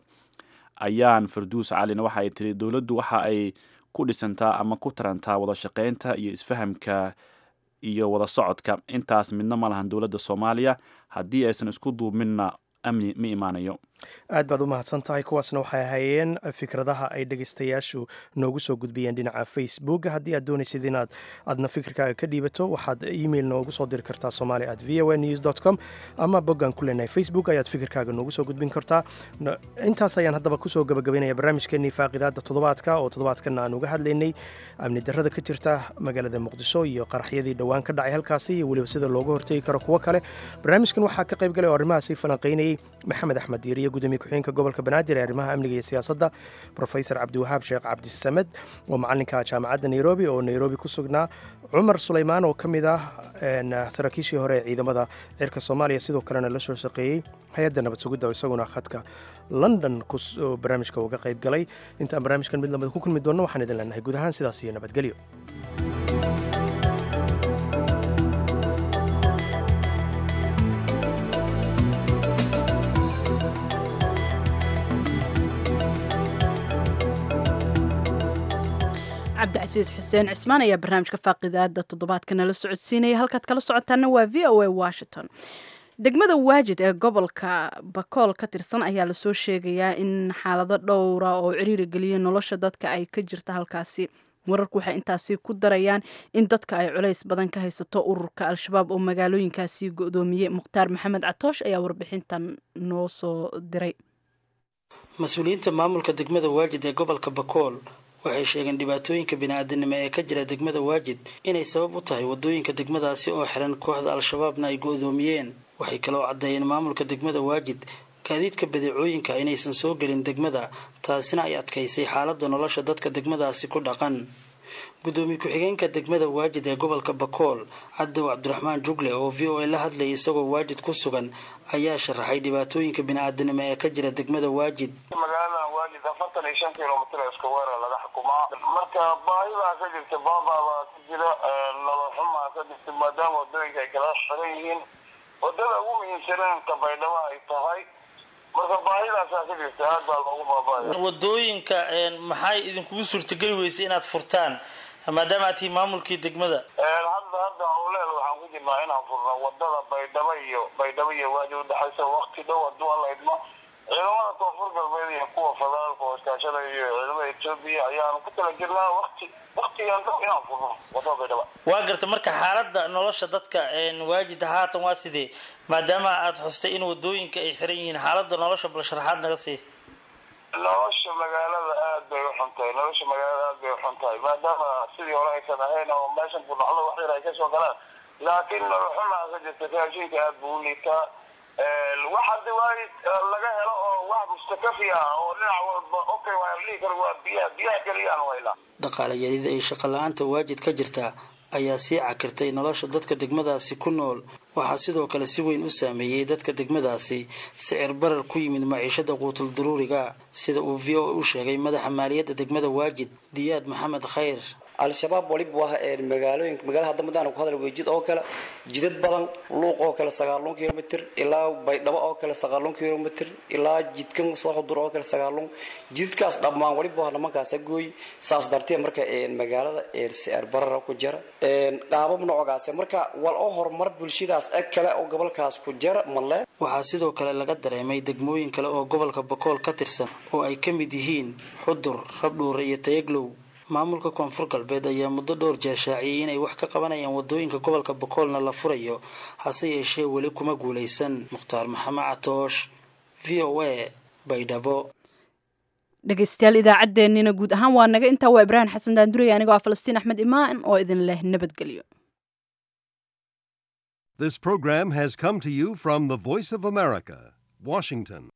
ayaan farduus calina waxa ay tiri dowladdu waxa ay ku dhisantaa ama ku tarantaa wada shaqaynta iyo isfahamka iyo wada socodka intaas midna ma lahan dowladda soomaaliya haddii aysan isku duubminna amni ma imaanayo aad baad u mahadsan tahay kuwaasna waxay ahaayeen fikradaha ay dhegeystayaashu noogu soo gudbiyeen dhinaca facebook haddii aad doonaysid inaad aadna fikirkaaga ka dhiibato waxaad email noogu soo diri kartaa somali at v o a news dot com ama boggaan ku leenahay facebook ayaad fikirkaaga noogu soo gudbin kartaa intaas ayaan haddaba kusoo gabagabaynaya barnaamijkeenii faaqidaada toddobaadka oo toddobaadkana aan uga hadlaynay amni darrada ka jirta magaalada muqdisho iyo qaraxyadii dhowaan ka dhacay halkaasi iyo weliba sida looga hortegi karo kuwo kale barnaamijkan waxaa ka qayb galay oo arrimahaasi falanqaynayey maxamed axmed diiriye gudoomiye ku-xigeenka gobolka banaadir ee arrimaha amniga iyo siyaasadda rofesor cabdiwahaab sheekh cabdisamed oo macalinka jaamacadda nairobi oo nairobi ku sugnaa cumar sulaymaan oo ka mid ah saraakiishii hore ee ciidamada cirka soomaaliya sidoo kalena la soo shaqeeyey hay-adda nabad sugidda oo isaguna khadka london barnaamijka uga qayb galay intaan barnaamijkan mid lamid ku kulmi doonno waxaan idin leenahay guud ahaan sidaas iyo nabadgelyo cabdicasiis xuseen cismaan ayaa barnaamijka faaqidaada toddobaadka nala socodsiinaya halkaad kala socotaana waa v o a washington degmada waajid ee gobolka bakool ka tirsan ayaa lasoo sheegayaa in xaalado dhowra oo ciriiri geliya nolosha dadka ay ka jirta halkaasi wararku waxay intaasi ku darayaan in dadka ay culays badan ka haysato ururka al-shabaab oo magaalooyinkaasi go-doomiyey mukhtaar maxamed catoosh ayaa warbixintan noo soo diray mas-uuliyiinta maamulka degmada waajid ee gobolka bakool waxay sheegeen dhibaatooyinka bini-aadanimo ee ka jira degmada waajid inay sabab u tahay wadooyinka degmadaasi oo xiran kooxda al-shabaabna ay go-doomiyeen waxay kaloo caddeeyeen maamulka degmada waajid gaadiidka badeecooyinka inaysan soo gelin degmada taasina ay adkaysay xaaladda nolosha dadka degmadaasi ku dhaqan gudoomiye ku-xigeenka degmada waajid ee gobolka bakool cadow cabdiraxmaan jugle oo v o a la hadlayay isagoo waajid ku sugan ayaa sharaxay dhibaatooyinka bini-aadanimo ee ka jira degmada waajid magaaladan waajid afartan iyo shan kilomitr iska weerar laga xukumaa marka baahidaa ka jirta baababaa ka jira nolol xumaa ka jirta maadaama wadooyinka ay kala xiran yihiin wadada ugu muhiimsaneenka baydhabo ay tahay marka baahidaasaa ka jirta aad baa loogu baabaya wadooyinka maxay idinkugu suurtageli weysay inaad furtaan maadaama aad tihi maamulkii degmada hadda hadda howleel waxaan ku jirnaa inaan furno wadada baydhabo iyo baydhabo iyo waajid udhexaysa wakti dhow hadduu alla idmo ciidamada koonfur galbeed iyo kuwa federaalka oo iskaashanaya iyo ciidamada etoobiya ayaanu ku tala jirnaa wakti waktigan dhow inaan furno wadada baydhaba waa garta marka xaaladda nolosha dadka waajid haatan waa sidee maadaama aad xustay in wadooyinka ay xiran yihiin xaaladda nolosha bal sharaxaad naga sii nolosha magaalada aad bay uxun tahay nolosha magaalada aad bay uxun tahay maadaama sidii hore aysan ahayn oo meeshan kunoxdo wax yar ay kasoo galaan laakiin nolol xumaa ka jirta raashinka aad buu u liitaa wax haddi waay laga helo oo wax mustakafi ah oo dhinac walba okay waa dhihi karo waa biyaha biyaha keliyaan waylaa dhaqaale yarida ay shaqo la-aanta waajid ka jirta ayaa sii cakirtay nolosha dadka degmadaasi ku nool waxaa sidoo kale si weyn u saameeyey dadka degmadaasi sicir barar ku yimid maciishada quutul daruuriga sida uu v o u sheegay madaxa maaliyadda degmada waajid diyaad maxamed khayr al-shabaab waliba waa magaalooyinka magaalada hadda madaan ku hadal weejid oo kale jidad badan luuq oo kale sagaalun kilomitr ilaa baydhabo oo kale sagaalun kilomitr ilaa jidkan sooxudur oo kale sagaalun jidadkaas dhammaan waliba waa nimankaasa gooy saas dartee marka magaalada siaar barara ku jira qaabab noocaas marka wal oo horumar bulshadaas eg kale oo gobolkaas ku jira male waxaa sidoo kale laga dareemay degmooyin kale oo gobolka bakool ka tirsan oo ay ka mid yihiin xudur rabdhuure iyo tayaglow maamulka koonfur galbeed ayaa muddo dhowr jeer shaaciyey inay wax ka qabanayaan wadooyinka gobolka bakoolna la furayo hase yeeshee weli kuma guulaysan mukhtaar maxamed catoosh v o a baydhabo dhegaystayaal idaacaddeenina guud ahaan waa naga intaa waa ibraahim xasan daandurey anigoo ah falastiin axmed imaan oo idin leh nabadgelyo This program has come to you from the Voice of America, Washington.